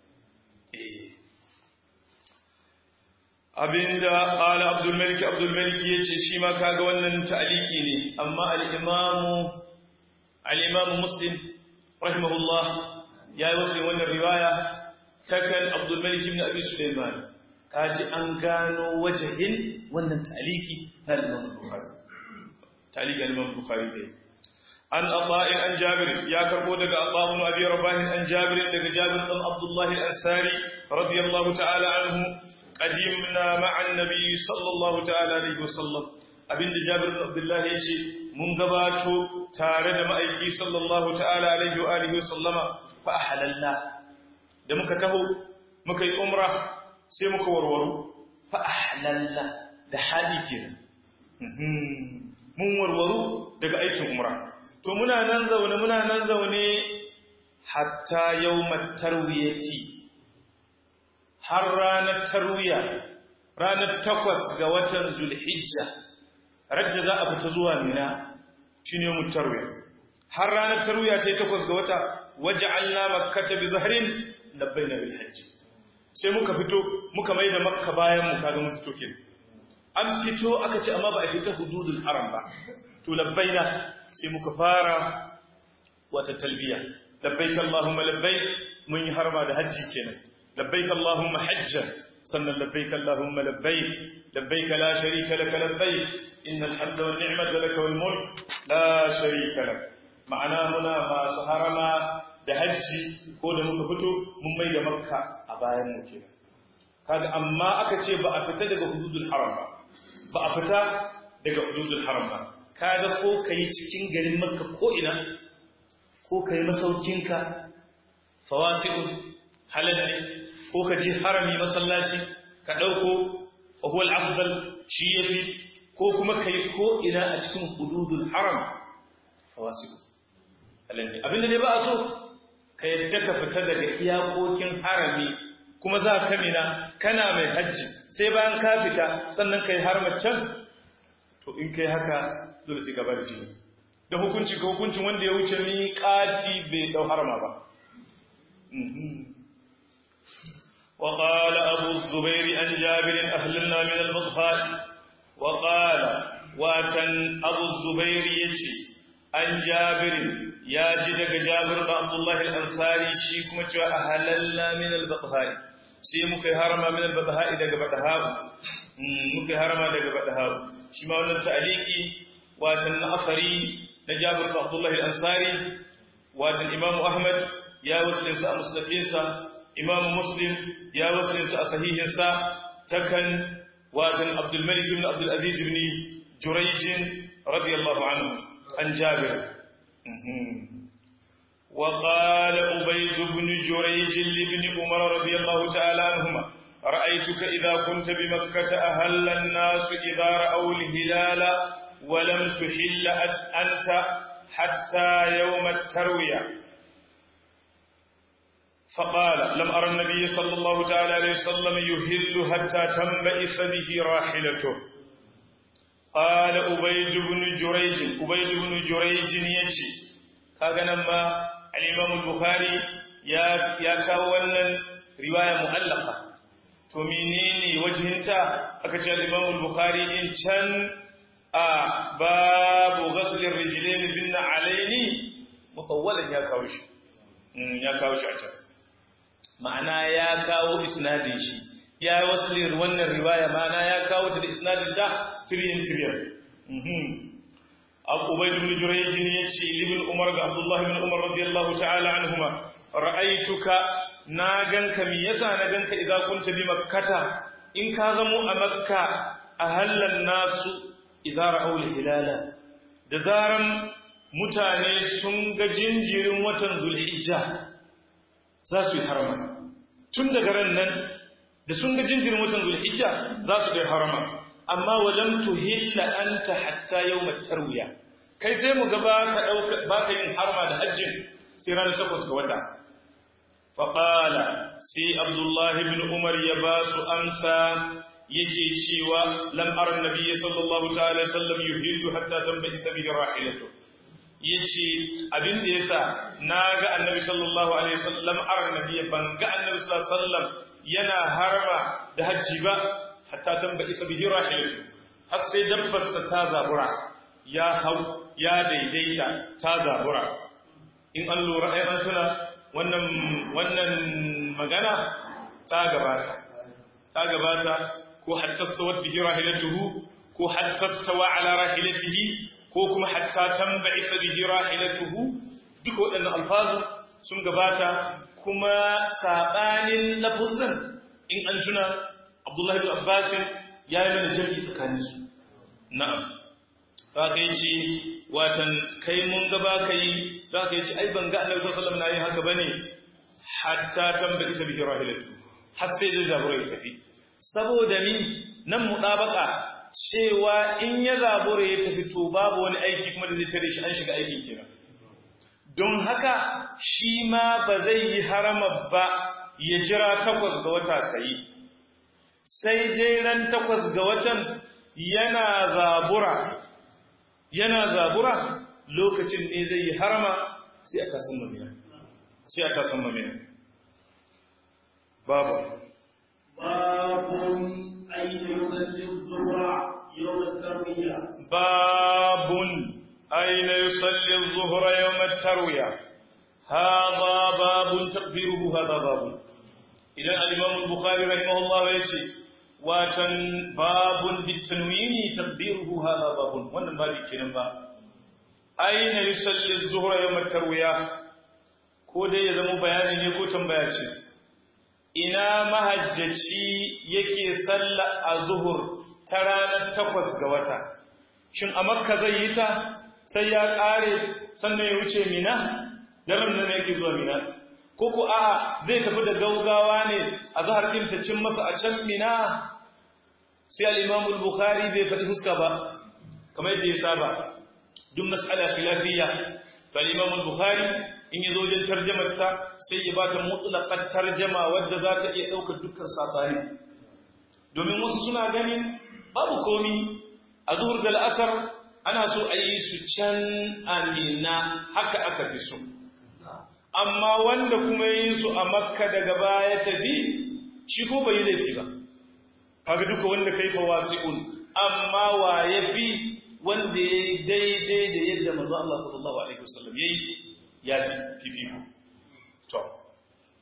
abinda qala abdulmalik abdulmalik yace shi ma kaga wannan ta'liqi ne amma al-imamu al-imamu muslim rahimahullah ya yi wasu wannan riwaya ta kan abdulmalik ibn abi suleiman kaji an gano wajahin wannan taliki na imam bukhari taliki imam bukhari dai an aba'in an jabir ya karbo daga aba'un abi rabahin an jabir daga jabir dan abdullah al-ansari radiyallahu ta'ala anhu qadimna ma'a an-nabi sallallahu ta'ala alaihi wasallam abinda jabir bin abdullah yace mun gabato tare da ma'aiki sallallahu ta'ala alaihi wa alihi sallama fa ahlalna da muka taho muka yi umra sai muka warwaro fa ahlalna da hali kenan mun warwaro daga aikin umra to muna nan zaune muna nan zaune hatta yawmat tarwiyati har ranar tarwiya ranar takwas ga watan zulhijja rajja za a fita zuwa mina shi ne mutarwiya har ranar tarwiya ta yi takwas ga wata waje Allah makkata bi zaharin labbai na bilhajji sai muka fito muka mai da makka bayan mu kaga mun fito kin an fito aka ce amma ba a fita hududul haram ba to labbaina sai muka fara wata talbiya labbaik allahumma labbaik mun yi harma da hajji kenan labbaik allahumma hajjan sannan labbaik allahumma labbaik labbaik la sharika laka labbaik innal hamda wan ni'mata laka wal mulk la sharika lak ma'ana muna masu harama da hajji ko da muka fito mun mai da makka a bayan mu kenan kaga amma aka ce ba a fita daga hududul haram ba ba a fita daga hududul haram ba kaga ko kai cikin garin makka ko ina ko kai masaukinka fawasi'un halal ne ko ka je harami masallaci ka dauko fa huwa al-afdal shi yafi ko kuma kai ko ina a cikin hududul haram fawasi'un halal ne abinda ne ba a so ka yadda ka fita daga iyakokin harami kuma za ka mina kana mai hajji sai bayan ka fita sannan kai can to in kai haka dole sai gaba da jini da hukunci ka hukuncin wanda ya wuce miƙati bai dau harama ba وقال أبو الزبير عن جابر أهلنا من البطحاء وقال واتن أبو الزبير يتي عن جابر ya ji daga jabir da abdullahi al'ansari shi kuma cewa a halalla min al-batahari sai muka yi harama min al-batahari daga batahari muka yi harama daga batahari shi ma wannan ta'aliki watan na asari na Jabir bin Abdullah al-Ansari watan Imam Ahmad ya waslinsa a musnadinsa Imam Muslim ya waslinsa a sahihinsa takan watan Abdul Malik ibn Abdul Aziz ibn Jurayj radiyallahu anhu an Jabir وقال أبيد بن جريج لابن عمر رضي الله تعالى عنهما رأيتك إذا كنت بمكة أهل الناس إذا رأوا الهلال ولم تحل أنت حتى يوم التروية فقال لم أرى النبي صلى الله تعالى عليه وسلم يهل حتى تنبئس به راحلته قال أبيد بن جريج أبيد بن جريج يجي كاغنا ما الإمام البخاري يا يا كاولا رواية مؤلقة to menene wajhinta aka ce al-Imam al-Bukhari in can a babu ghasl ar-rijlain bin alaini mutawwalan ya kawo shi ya kawo shi a can ma'ana ya kawo isnadin shi ya wasli wannan riwaya ma'ana ya kawo ta da isnadin ta tiriyan tiriyan Abu Ubayd ibn Jurayj ne yace ibn Umar ga Abdullah ibn Umar radiyallahu ta'ala anhuma ra'aytuka na ganka mi yasa na ganka idan kunta bi makkata in ka zamo a makka a hallan nasu idan ra'aul hilala da zaran mutane sun ga jinjirin watan zulhijja za su yi harama tun daga ran nan da sun ga jinjirin watan zulhijja za su yi harama amma walam tuhilla anta hatta yawmat tarwiya kai sai mu ga baka dauka baka yin harama da hajjin sai ranar takwas ga wata faƙala sai abdullahi bin umar ya ba su amsa yake cewa lam'ar nabi sallallahu ta'ala sallam yuhillu hatta tambayi ta bihi rahilatu yace abin da yasa naga annabi sallallahu alaihi wasallam ar nabi ban ga annabi sallallahu alaihi wasallam yana harama da hajji ba hatta tambayi ta bihi rahilatu har sai dabbarsa ta zabura ya hau ya daidaita ta zabura in an lura ai an tuna wannan wannan magana ta gabata ta gabata ko hatta stawat bihi rahilatuhu ko hatta stawa ala rahilatihi ko kuma hatta tanba'isa bihi rahilatuhu duk waɗannan alfazu sun gabata kuma sabanin lafuzan in an tuna Abdullahi ibn Abbas ya yi mana jami'i tsakanin su na'am ka kai ce watan kai mun gaba kai za ka yi ci ai ban ga annabi sallallahu alaihi wasallam na yi haka bane hatta tambayi sa bihi rahilatu har sai zai zabura ya tafi saboda ni nan mudabaka cewa in ya zabura ya tafi to babu wani aiki kuma da zai tare shi an shiga aikin kenan don haka shi ma ba zai yi harama ba ya jira takwas ga wata ta yi sai dai ran takwas ga watan yana zabura yana zabura lokacin ne zai yi harama sai a tasan mamina sai a tasan mamina babu babun aina yusalli zuwa yau da tarwiyya babun aina yusalli zuhra yawm at-tarwiya hadha babun taqdiruhu hadha babun idan al-imam al-bukhari rahimahullah yace watan babun bitanwini taqdiruhu hadha babun wannan babi kenan ba aina yusalli az-zuhra yawm at-tarwiya ko dai ya zama bayani ne ko tambaya ce ina mahajjaci yake salla az-zuhur ta ranar takwas ga wata shin a makka zai yi ta sai ya kare sannan ya wuce mina daren nan yake zuwa mina ko ko a'a zai tafi da gaugawa ne a zahar din ta cin masa a can mina sai al-imam al-bukhari bai faɗi fuska ba kamar yadda ya saba duk mas'ala khilafiyya to al-Imam al-Bukhari in yazo wajen tarjumar ta sai ya bata mutlaqat tarjuma wadda za ta iya daukar dukkan sabani domin wasu suna ganin babu komi a zuhur da al'asar ana so a yi su can amina haka aka fi so amma wanda kuma yi su a makka daga baya tafi shi ko bai laifi ba kaga duka wanda kai fa wasi'un amma wa yafi wanda ya yi daidai da yadda manzo Allah sallallahu alaihi wasallam yayi ya fi fifiko to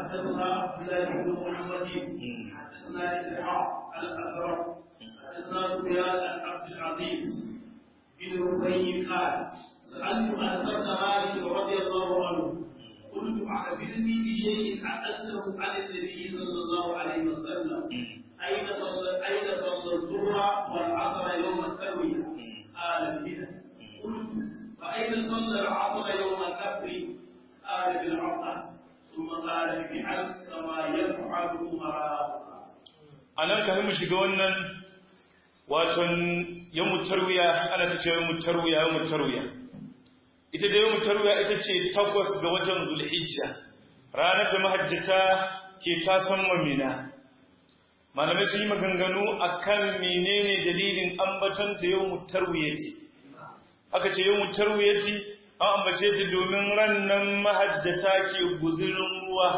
حدثنا عبد الله بن محمد حدثنا اسحاق الازرق حدثنا سفيان عن عبد العزيز بن ربيع قال سالت انس بن مالك رضي الله عنه قلت اخبرني بشيء عقلته عن النبي صلى الله عليه وسلم اين صلى اين صلى الظهر والعصر يوم الترويه قال بنا قلت فاين صلى العصر يوم النفر قال بالعقبه ثم قال افعل كما يفعل امراؤك a nan kafin mu shiga wannan waton yawmu tarwiya ana ta ce yawmu tarwiya yawmu tarwiya ita da yawmu tarwiya ita ce takwas ga watan zulhijja ranar da mahajjata ke tasan mamina malamai sun yi maganganu akan menene dalilin ambaton ta yawmu tarwiyati aka ce yawmu tarwiyati an ambace ta domin rannan mahajjata ke guzirin ruwa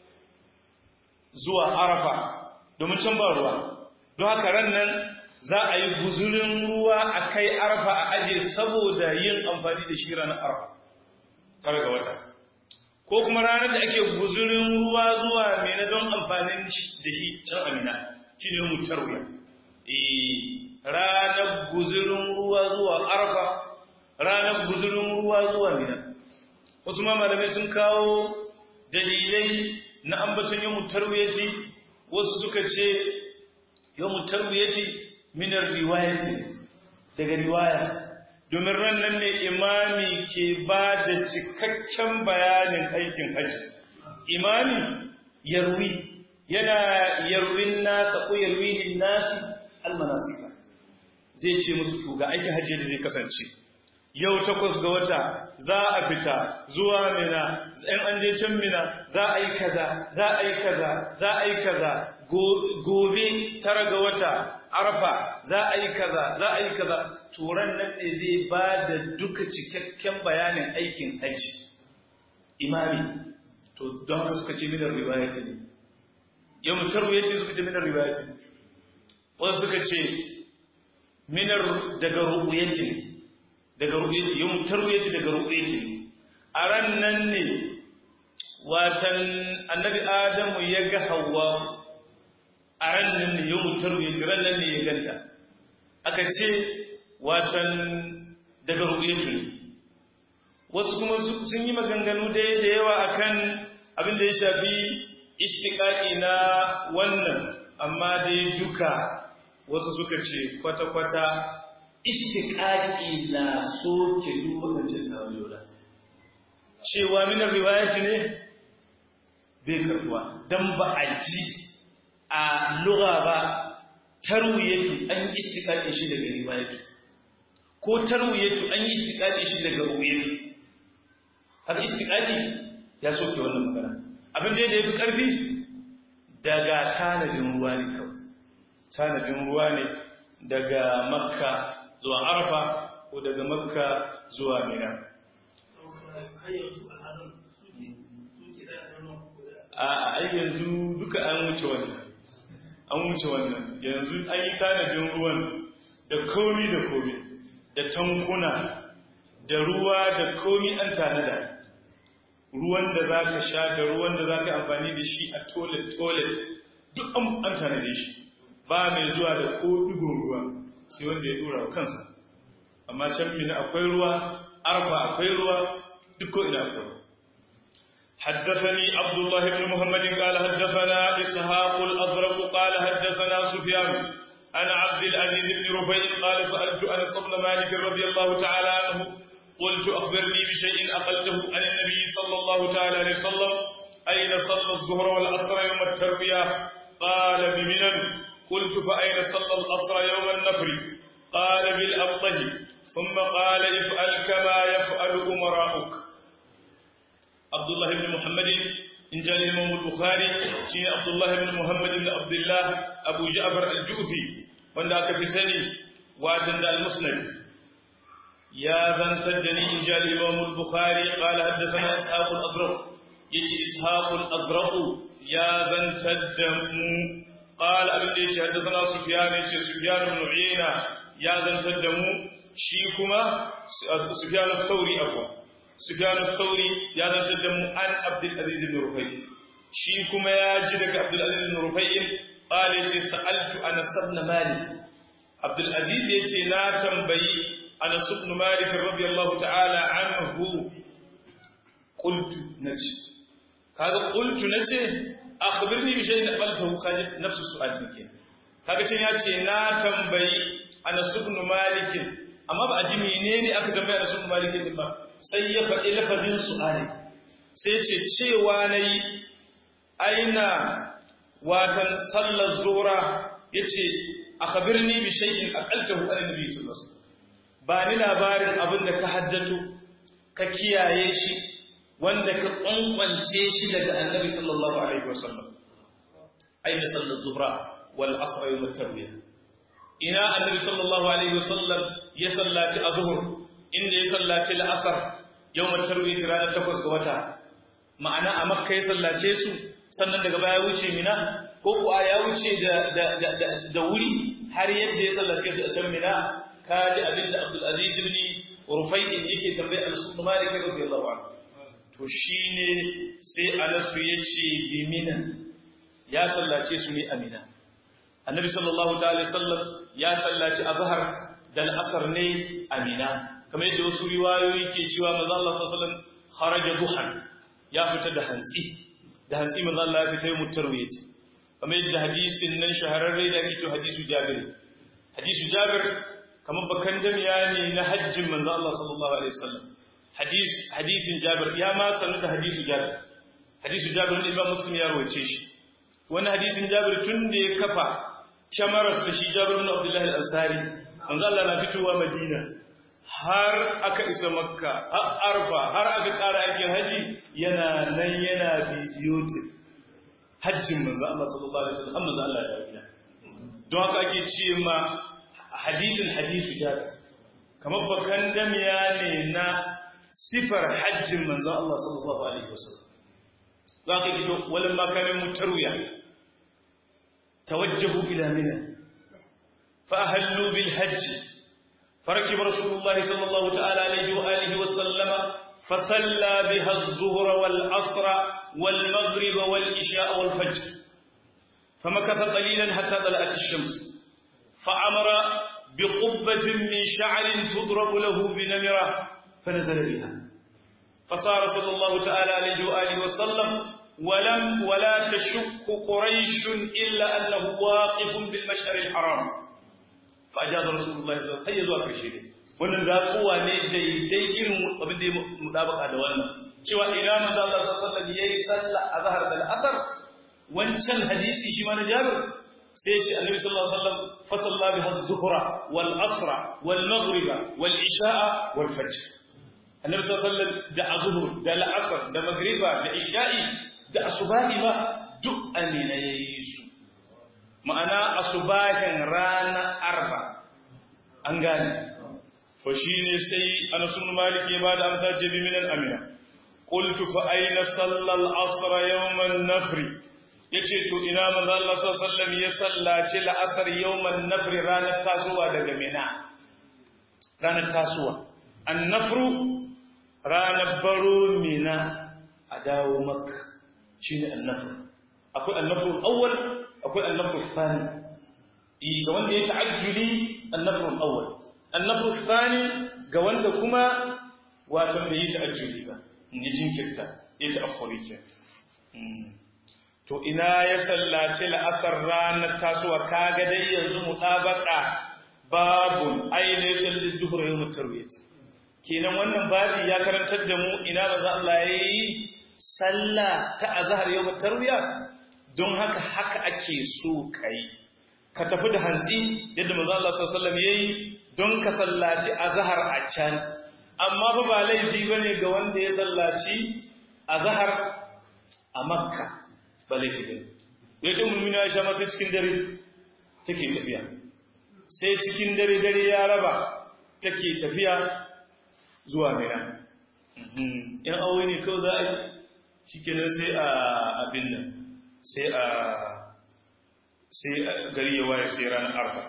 zuwa arafa domin can ba ruwa don haka ran nan za a yi guzurin ruwa a kai arfa a aje saboda yin amfani da shi ranar arfa tare ga wata ko kuma ranar da ake guzurin ruwa zuwa mena don amfanin da shi can amina shi ne mutar wuya ranar guzurin ruwa zuwa arfa ranar guzurin ruwa zuwa mina wasu ma malamai sun kawo dalilai na ambaton yin mutar wuyaci wasu suka ce yawon tarwiyati minar riwayati daga riwaya domin rannan ne imami ke ba da cikakken bayanin aikin hajji imami yarwi yana yarwin nasa ko yarwinin nasi almanasika zai ce musu to ga aikin hajji da zai kasance yau takwas ga wata za a fita zuwa mina in an je can mina za a yi kaza za a yi kaza za a yi kaza gobe tara ga wata arfa za a yi kaza za a yi kaza turan nan ne zai ba da duka cikakken bayanin aikin haji imami to don haka suka ce minar riwayati ne yau mutar ce suka ce minar riwayati ne wasu suka ce minar daga ru'uyati ne daga ru'uyati yau mutar ce daga ru'uyati ne a ran nan ne watan annabi adamu ya ga hawa a ran nan ne yau mutar wuce ran nan ne ya ganta aka ce watan daga ru'yatu ne wasu kuma sun yi maganganu da da yawa akan abin da ya shafi istiqaqi na wannan amma dai duka wasu suka ce kwata-kwata istiqaqi na soke duk wadancan tawayola cewa minar riwayati ne bai karbuwa dan ba a ji a lura ba tarwiyatu an yi istiqaqin shi daga riwayatu ko tarwiyatu an yi istiqaqin shi daga ruwayatu haka istiqaqi ya soke wannan magana abin da yafi karfi daga tanadin ruwa ne kawai tanadin ruwa ne daga makka zuwa arafa ko daga makka zuwa mina a yanzu duka an wuce wannan an wuce wannan yanzu an yi tanadin ruwan da komi da komi da tankuna da ruwa da komi an tanada ruwan da za ka sha da ruwan da za ka amfani da shi a toilet-toilet duk an tanade shi ba mai zuwa da ko digon ruwa sai wanda ya dora wa kansa amma can mina akwai ruwa arfa akwai ruwa duk ko ina akwai حدثني عبد الله بن محمد قال حدثنا إسحاق الأزرق قال حدثنا سفيان عن عبد العزيز بن ربيع قال سألت أنس بن مالك رضي الله تعالى عنه قلت أخبرني بشيء أقلته عن النبي صلى الله تعالى عليه وسلم أين صلى الظهر والعصر يوم التربية قال بمنن قلت فأين صلى العصر يوم النفر قال بالأبطه ثم قال افعل كما يفعل أمراؤك عبد الله بن محمد إن جاء الإمام البخاري شين عبد الله بن محمد بن عبد الله أبو جعفر الجوفي ونداك بسني واتند المسند يا زنتدني إن جاء الإمام البخاري قال حدثنا إسحاق الأزرق يجي إسحاق الأزرق يا زنتدمو قال أبن ديش حدثنا سفيان يجي سفيان بن عيينة يا زنتدمو شيكما سفيان الثوري أفوا سفيان الثوري يا زنتدمو عن عبد العزيز بن رفيع shi kuma ya ji daga Abdul Aziz ibn Rufai'in qala yace sa'altu Anas ibn Malik Abdul Aziz yace na tambayi Anas ibn Malik radiyallahu ta'ala anhu qultu nace kaga qultu nace akhbirni bi shay'in qaltahu kaji nafsu su'al dike kaga cin yace na tambayi Anas ibn Malik amma ba a ji menene aka tambaya Anas ibn Malik din ba sai ya faɗi lafazin su'ali sai ce cewa nayi aina watan sallar zura yace akhbirni bi shay'in aqaltahu an nabi sallallahu alaihi wasallam ba ni labarin abinda ka haddato ka kiyaye shi wanda ka kwankwance shi daga annabi sallallahu alaihi wasallam aina sallar zuhra wal asr yawm at-tarwiyah ina annabi sallallahu alaihi wasallam ya sallaci azhur inda ya sallaci al-asr yawm at-tarwiyah ranar 8 ga wata ma'ana a makka ya sallace su sannan daga baya wuce mina ko kuwa ya wuce da da da da wuri har yadda ya sallace su a can mina kaji abinda abdul aziz ibn rufai'in yake tambaye al-sunna malik radiyallahu anhu to shi ne sai anasu ya ce bimina ya sallace su ne amina annabi sallallahu ta'ala sallam ya sallaci azhar da al'asar ne amina kamar yadda wasu riwayoyi ke cewa manzo Allah sallallahu alaihi wasallam kharaja duhan ya fita da hantsi da hantsi manzo Allah ya fita mutarwiye ce kamar yadda hadisin nan shahararre da ake to hadisu Jabir hadisu Jabir kamar bakan damiya ne na hajjin manzo Allah sallallahu alaihi wasallam hadis hadisin Jabir ya ma sanu da hadisu Jabir hadisu Jabir ne Imam Muslim ya rawace shi wani hadisin Jabir tun da ya kafa kyamararsa shi Jabir ibn Abdullah al-Ansari manzo Allah na fitowa Madina har aka isa Makka har Arfa har aka ƙara aikin haji yana nan yana bidiyo hajjin manzo Allah sallallahu alaihi wasallam manzo Allah ya gida don haka ake ce ma hadisin hadisu Jabir kamar bakan damiya ne na sifar hajjin manzo Allah sallallahu alaihi wasallam za ka gido walin makamin mutarwiya tawajjahu ila mina fa ahallu bil hajj فركب رسول الله صلى الله تعالى عليه وآله وسلم فصلى بها الظهر والعصر والمغرب والعشاء والفجر فمكث قليلا حتى طلعت الشمس فأمر بقبة من شعر تضرب له بنمرة فنزل بها فصار صلى الله تعالى عليه وآله وسلم ولم ولا تشك قريش إلا أنه واقف بالمشعر الحرام فأجاز رسول الله صلى الله عليه وسلم كرشيده wannan raƙuwa ne daidai irin abin da ya mudabaka da wannan cewa ina manzo Allah sallallahu alaihi wasallam yayi sallah azhar da asar wancan hadisi shi ma na Jabir sai ya ce annabi sallallahu alaihi wasallam fa salla biha az-zuhra wal asra wal maghriba wal isha'a wal fajr annabi sallallahu alaihi wasallam da azhur da al'asr da maghriba da isha'i da asubahi ma duk amina yayi su ma'ana asubahin rana arba an gane fa shine sai Anas bin Malik ya bada amsa ce bi minan amina qultu fa ayna salla al-asr yawm an-nafr yace to ina manzo Allah sallallahu alaihi wasallam ya sallaci al-asr yawm an-nafr ranar tasowa daga mina ranar tasowa an-nafru ranar baro mina a dawo makka shi ne annafur akwai annafur awwal akwai annafur thani ga wanda ya ta'ajjuli annafur awwal annafur thani ga wanda kuma wato bai yi ta'ajjuli ba ni jinkirta ya ta'akhuri ke to ina ya sallaci la'asar ranar tasowa kaga dai yanzu mutabaka babun ainihin sallis zuhur yawmut tarwiyah kenan wannan babi ya karantar da mu ina manzo Allah yayi sallah ta azhar yau tarwiya don haka haka ake so kai ka tafi da hantsi yadda manzo Allah sallallahu alaihi wasallam yayi don ka sallaci azhar a can amma ba ba laifi bane ga wanda ya sallaci azhar a makka ba laifi bane yace mulmina Aisha ma sai cikin dare take tafiya sai cikin dare dare ya raba take tafiya zuwa mina yan aure ne kawai za a yi shi kenan sai a abin nan sai a sai gari ya waye sai ranar arfa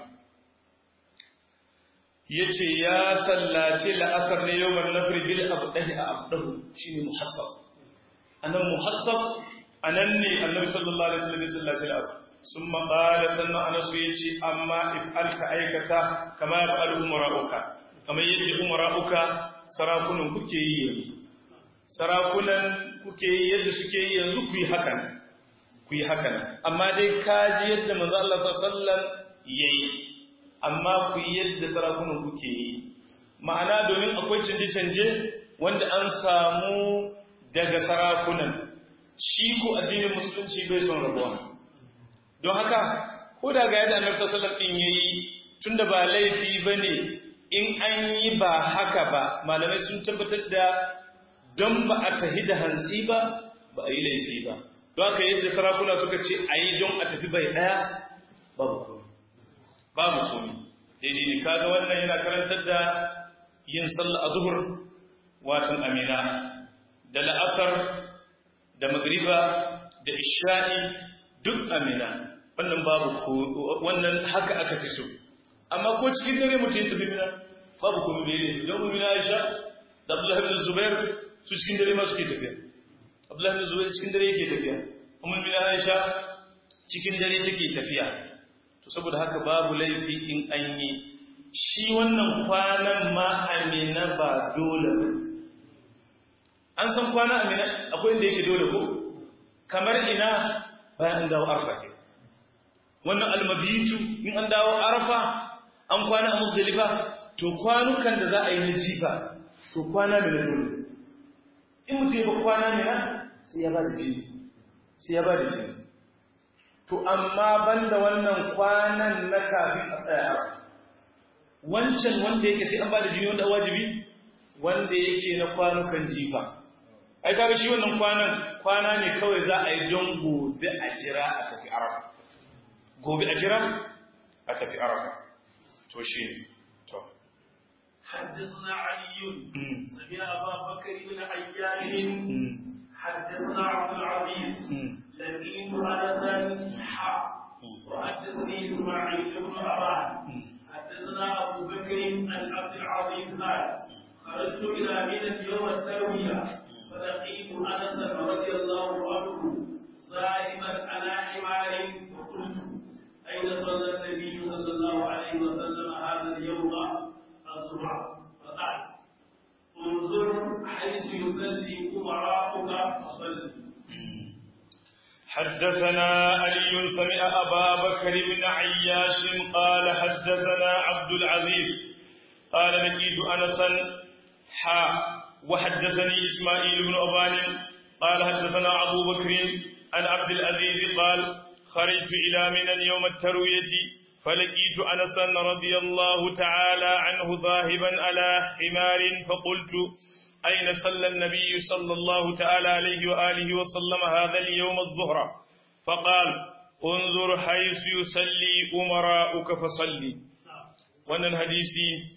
ya ce ya sallace la'asar ne yau mai nafri bil abdahi a abdahu shi ne muhassab a nan muhassab anan ne annabi sallallahu alaihi wasallam ya sallaci al-asr summa qala sannan anas yace amma if alka aikata kama yaf'alu umara'uka kamar yadda umara'uka sarakunan kuke yi yanzu sarakunan kuke yi yadda suke yi yanzu ku yi hakan ku yi hakan amma dai kaji yadda manzo Allah sallallahu alaihi wasallam yayi amma ku yi yadda sarakunan kuke yi ma'ana domin akwai canje-canje wanda an samu daga sarakunan shi ko addinin musulunci bai son rabuwa don haka ko da ga yadda annabi sallallahu alaihi wasallam din yayi tunda ba laifi bane in an yi ba haka ba malamai sun tabbatar da don ba a tahi da hantsi ba ba a yi laifi ba don haka yadda sarakuna suka ce a yi don a tafi bai daya babu komi babu komi daidai ne kaga wannan yana karantar da yin sallah a zuhur watan amina da la'asar da magriba da isha'i duk amina wannan babu ko wannan haka aka fi so amma ko cikin dare mutum tafi mina babu kuma bai ne don mu mina Aisha da Abdullahi bin Zubair su cikin dare ma suke tafiya Abdullahi bin Zubair cikin dare yake tafiya kuma mina Aisha cikin dare take tafiya to saboda haka babu laifi in an yi shi wannan kwanan ma amina ba dole ba an san kwana amina akwai inda yake dole ko kamar ina bayan an dawo arfa ke wannan almabitu in an dawo arfa an kwana a musdalifa to kwanukan da za a yi na jifa to kwana mai na dole in mutum ba kwana mai na sai ya ba da jini sai ya ba da jini to amma banda wannan kwanan na kafin a tsaya arfa wancan wanda yake sai an ba da jini wanda wajibi wanda yake na kwanukan jifa ai kaga shi wannan kwanan kwana ne kawai za a yi don gobe a jira a tafi arafa gobe a jira a tafi arafa to shi ne to حدثنا علي سمع ابا بكر بن عياش حدثنا عبد العزيز لقيت انسا حا وحدثني اسماعيل بن ابان حدثنا ابو بكر عن عبد العزيز قال خرجت الى منى يوم الترويه فلقيت انسا رضي الله عنه ذاهبا على حمار فقلت اين صلى النبي صلى الله عليه وسلم هذا اليوم الظهر فقال انظر حيث يصلي امراؤك فصل حدثنا علي سمع أبا بكر بن عياش قال حدثنا عبد العزيز قال لقيت أنسا حا وحدثني إسماعيل بن أبان قال حدثنا أبو بكر عن عبد العزيز قال خرجت إلى من يوم التروية فلقيت أنسا رضي الله تعالى عنه ذاهبا على حمار فقلت أين صلى النبي صلى الله تعالى عليه وآله وسلم هذا اليوم الظهر فقال انظر حيث يصلي أمراؤك فصلي وأن الحديث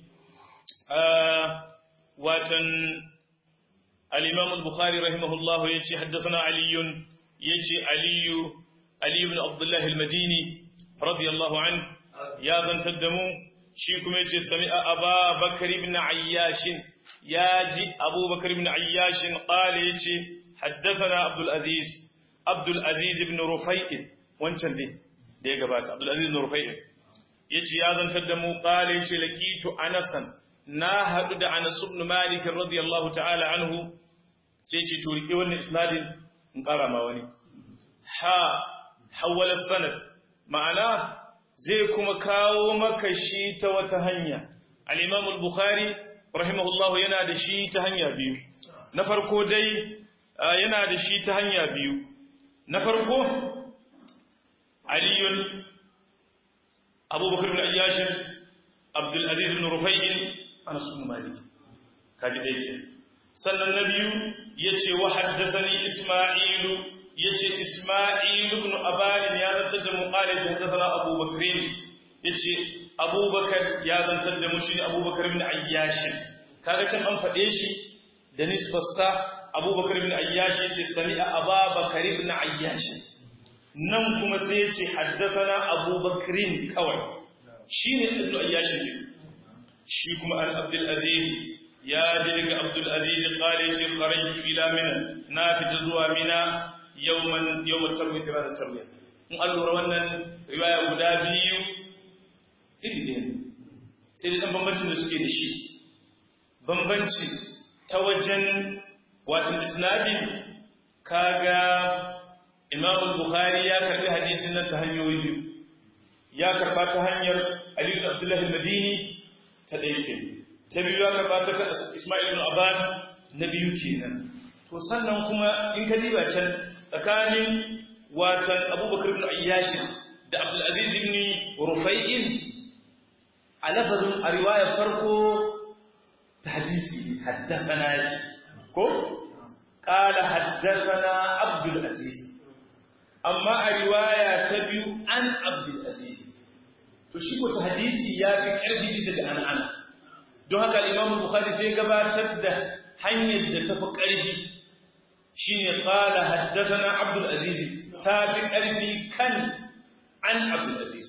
آه واتن الإمام البخاري رحمه الله يتي حدثنا علي يتي علي علي بن عبد الله المديني رضي الله عنه يا ذن تدمو شيكم يتي سمع أبا بكر بن عياش يا جي أبو بكر بن عياش قال يتي حدثنا عبد العزيز عبد العزيز بن رفيع wancan dai da ya gabata Abdul Aziz bin Rufai yace ya zantar da mu qala yace laqitu Anasan na hadu da Anas ibn Malik radiyallahu ta'ala anhu sai yace to rike wannan isnadin in kara ma wani ha hawala sanad ma'ana zai kuma kawo maka shi ta wata hanya al-Imam al-Bukhari rahimahullahu yana da shi ta hanya biyu na farko dai yana da shi ta hanya biyu na farko aliyun abubakar bin ayyashin abdulaziz bin rufai'in anas bin malik kaji da yake sannan na biyu yace wa haddathani isma'ilu yace isma'ilu ibn abalin ya zantar da mu qala haddathana abubakar yace abubakar ya zantar da mu shi abubakar bin ayyashin kaga can an faɗe shi da nisbarsa abubakar bin ayyashi yace sami'a ababakar ibn ayyashi nan kuma sai yace haddathana abubakarin kawai shine ibn ayyashi ne shi kuma al abdul aziz ya ji daga abdul aziz qala yace kharajtu ila mina na fita zuwa mina yawman yawman tarwiyah ranar tarwiyah in an lura wannan riwaya guda biyu iri ɗaya sai dai ɗan bambancin da suke da shi bambanci ta wajen watan isnadin kaga imam bukhari ya karbi hadisin nan ta hanyoyi biyu ya karba ta hanyar ali ibn abdullah al-madini ta ɗaya ke ta biyu ya karba ta kan isma'il ibn aban na biyu kenan to sannan kuma in ka diba can tsakanin watan abubakar ibn ayyash da abdul aziz ibn rufai'in a lafazin a riwayar farko ta hadisi haddasana yake ko qala haddasana abdul aziz amma a riwaya ta biyu an abdul aziz to shi ko ta hadisi ya fi karfi bisa da an'ana don haka al-imam bukhari sai gabatar da hanyar da tafi karfi shine qala haddasana abdul aziz ta fi karfi kan an abdul aziz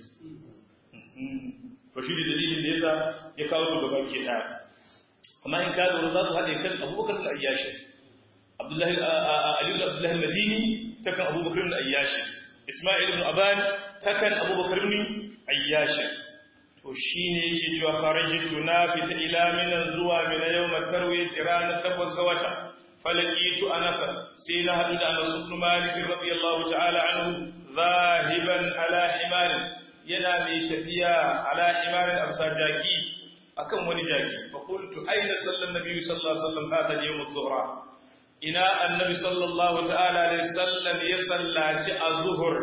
to shi da dalilin da yasa ya kawo su gaba ke da amma in ka lura za su haɗe kan abubakar da ayyashi abdullahi aliyu abdullahi madini ta kan abubakar da ayyashi isma'il ibn aban ta kan abubakar ibn ayyashi to shine yake cewa kharajitu na fita ila minan zuwa mina yawma tarwiyati ranar takwas ga wata falakitu anasa sai na haɗu da anas ibn malik radiyallahu ta'ala anhu zahiban ala himar yana mai tafiya ala himarin amsa jaki akan wani jaki fa qultu ayna sallan nabi sallallahu alaihi wasallam hada yawm adh-dhuhra ina annabi sallallahu ta'ala alaihi wasallam ya sallaci az-zuhr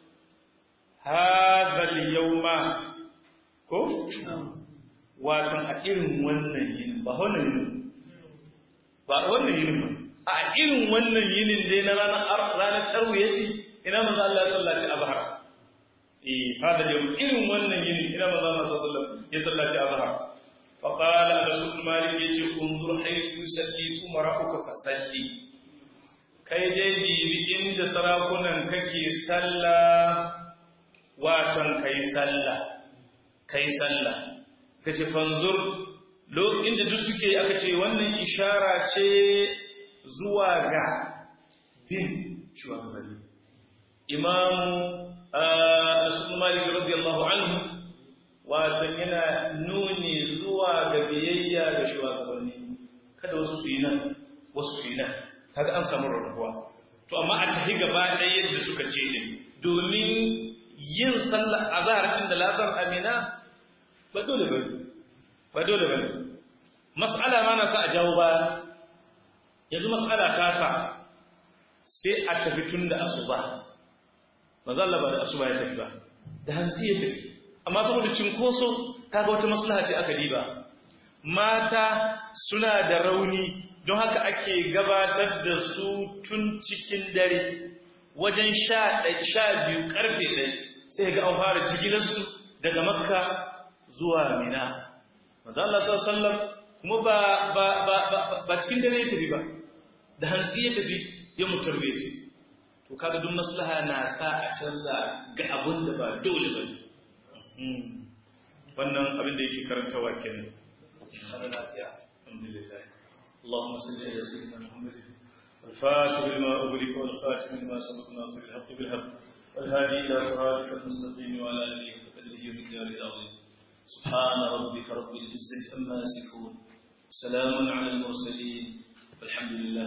hada al-yawma ko watan a irin wannan yin ba wannan yin ba wannan yin ba a irin wannan yinin dai na ranar ranar tarwiyaci ina manzo Allah ya sallaci azhar eh hada yau irin wannan yinin ina manzo Allah sallallahu alaihi wasallam ya sallaci azhar fa qala anas bin malik yace unzur haythu yusalli umara'uka fasalli kai dai bibi inda sarakunan kake sallah watan kai sallah kai sallah kace fanzur lo inda duk suke aka ce wannan ishara ce zuwa ga bin shugabanni imamu Rasul Malik radiyallahu anhu wato yana nuni zuwa ga biyayya ga shugabanni kada wasu su yi nan wasu su yi nan kaga an samu rarrabuwa to amma a tafi gaba ɗaya yadda suka ce din domin yin sallar azhar din da lasar amina ba dole ba ba dole ba mas'ala ma na sa a jawo ba yanzu mas'ala ta sa sai a tafi tun da asuba manzo Allah ba da asuba ya tafi ba da hanzi ya tafi amma saboda cinkoso kaga wata maslaha ce aka diba mata suna da rauni don haka ake gabatar da su tun cikin dare wajen sha sha biyu karfe ɗaya sai ga an fara jigilarsu daga makka zuwa mina manzo Allah sallallahu alaihi wasallam kuma ba ba ba ba cikin dare ya tafi ba da hantsi ya tafi ya mutarwe ce to kaga duk maslaha na sa a canza ga abun da ba dole ba wannan abin da yake karantawa kenan alhamdulillah اللهم صل على سيدنا محمد الفاتح لما أغلق والخاتم لما سبق ناصر الحق بالحق والهادي إلى صراطك المستقيم وعلى آله وقدره ومقداره العظيم سبحان ربك رب العزة أما يصفون سلام على المرسلين والحمد لله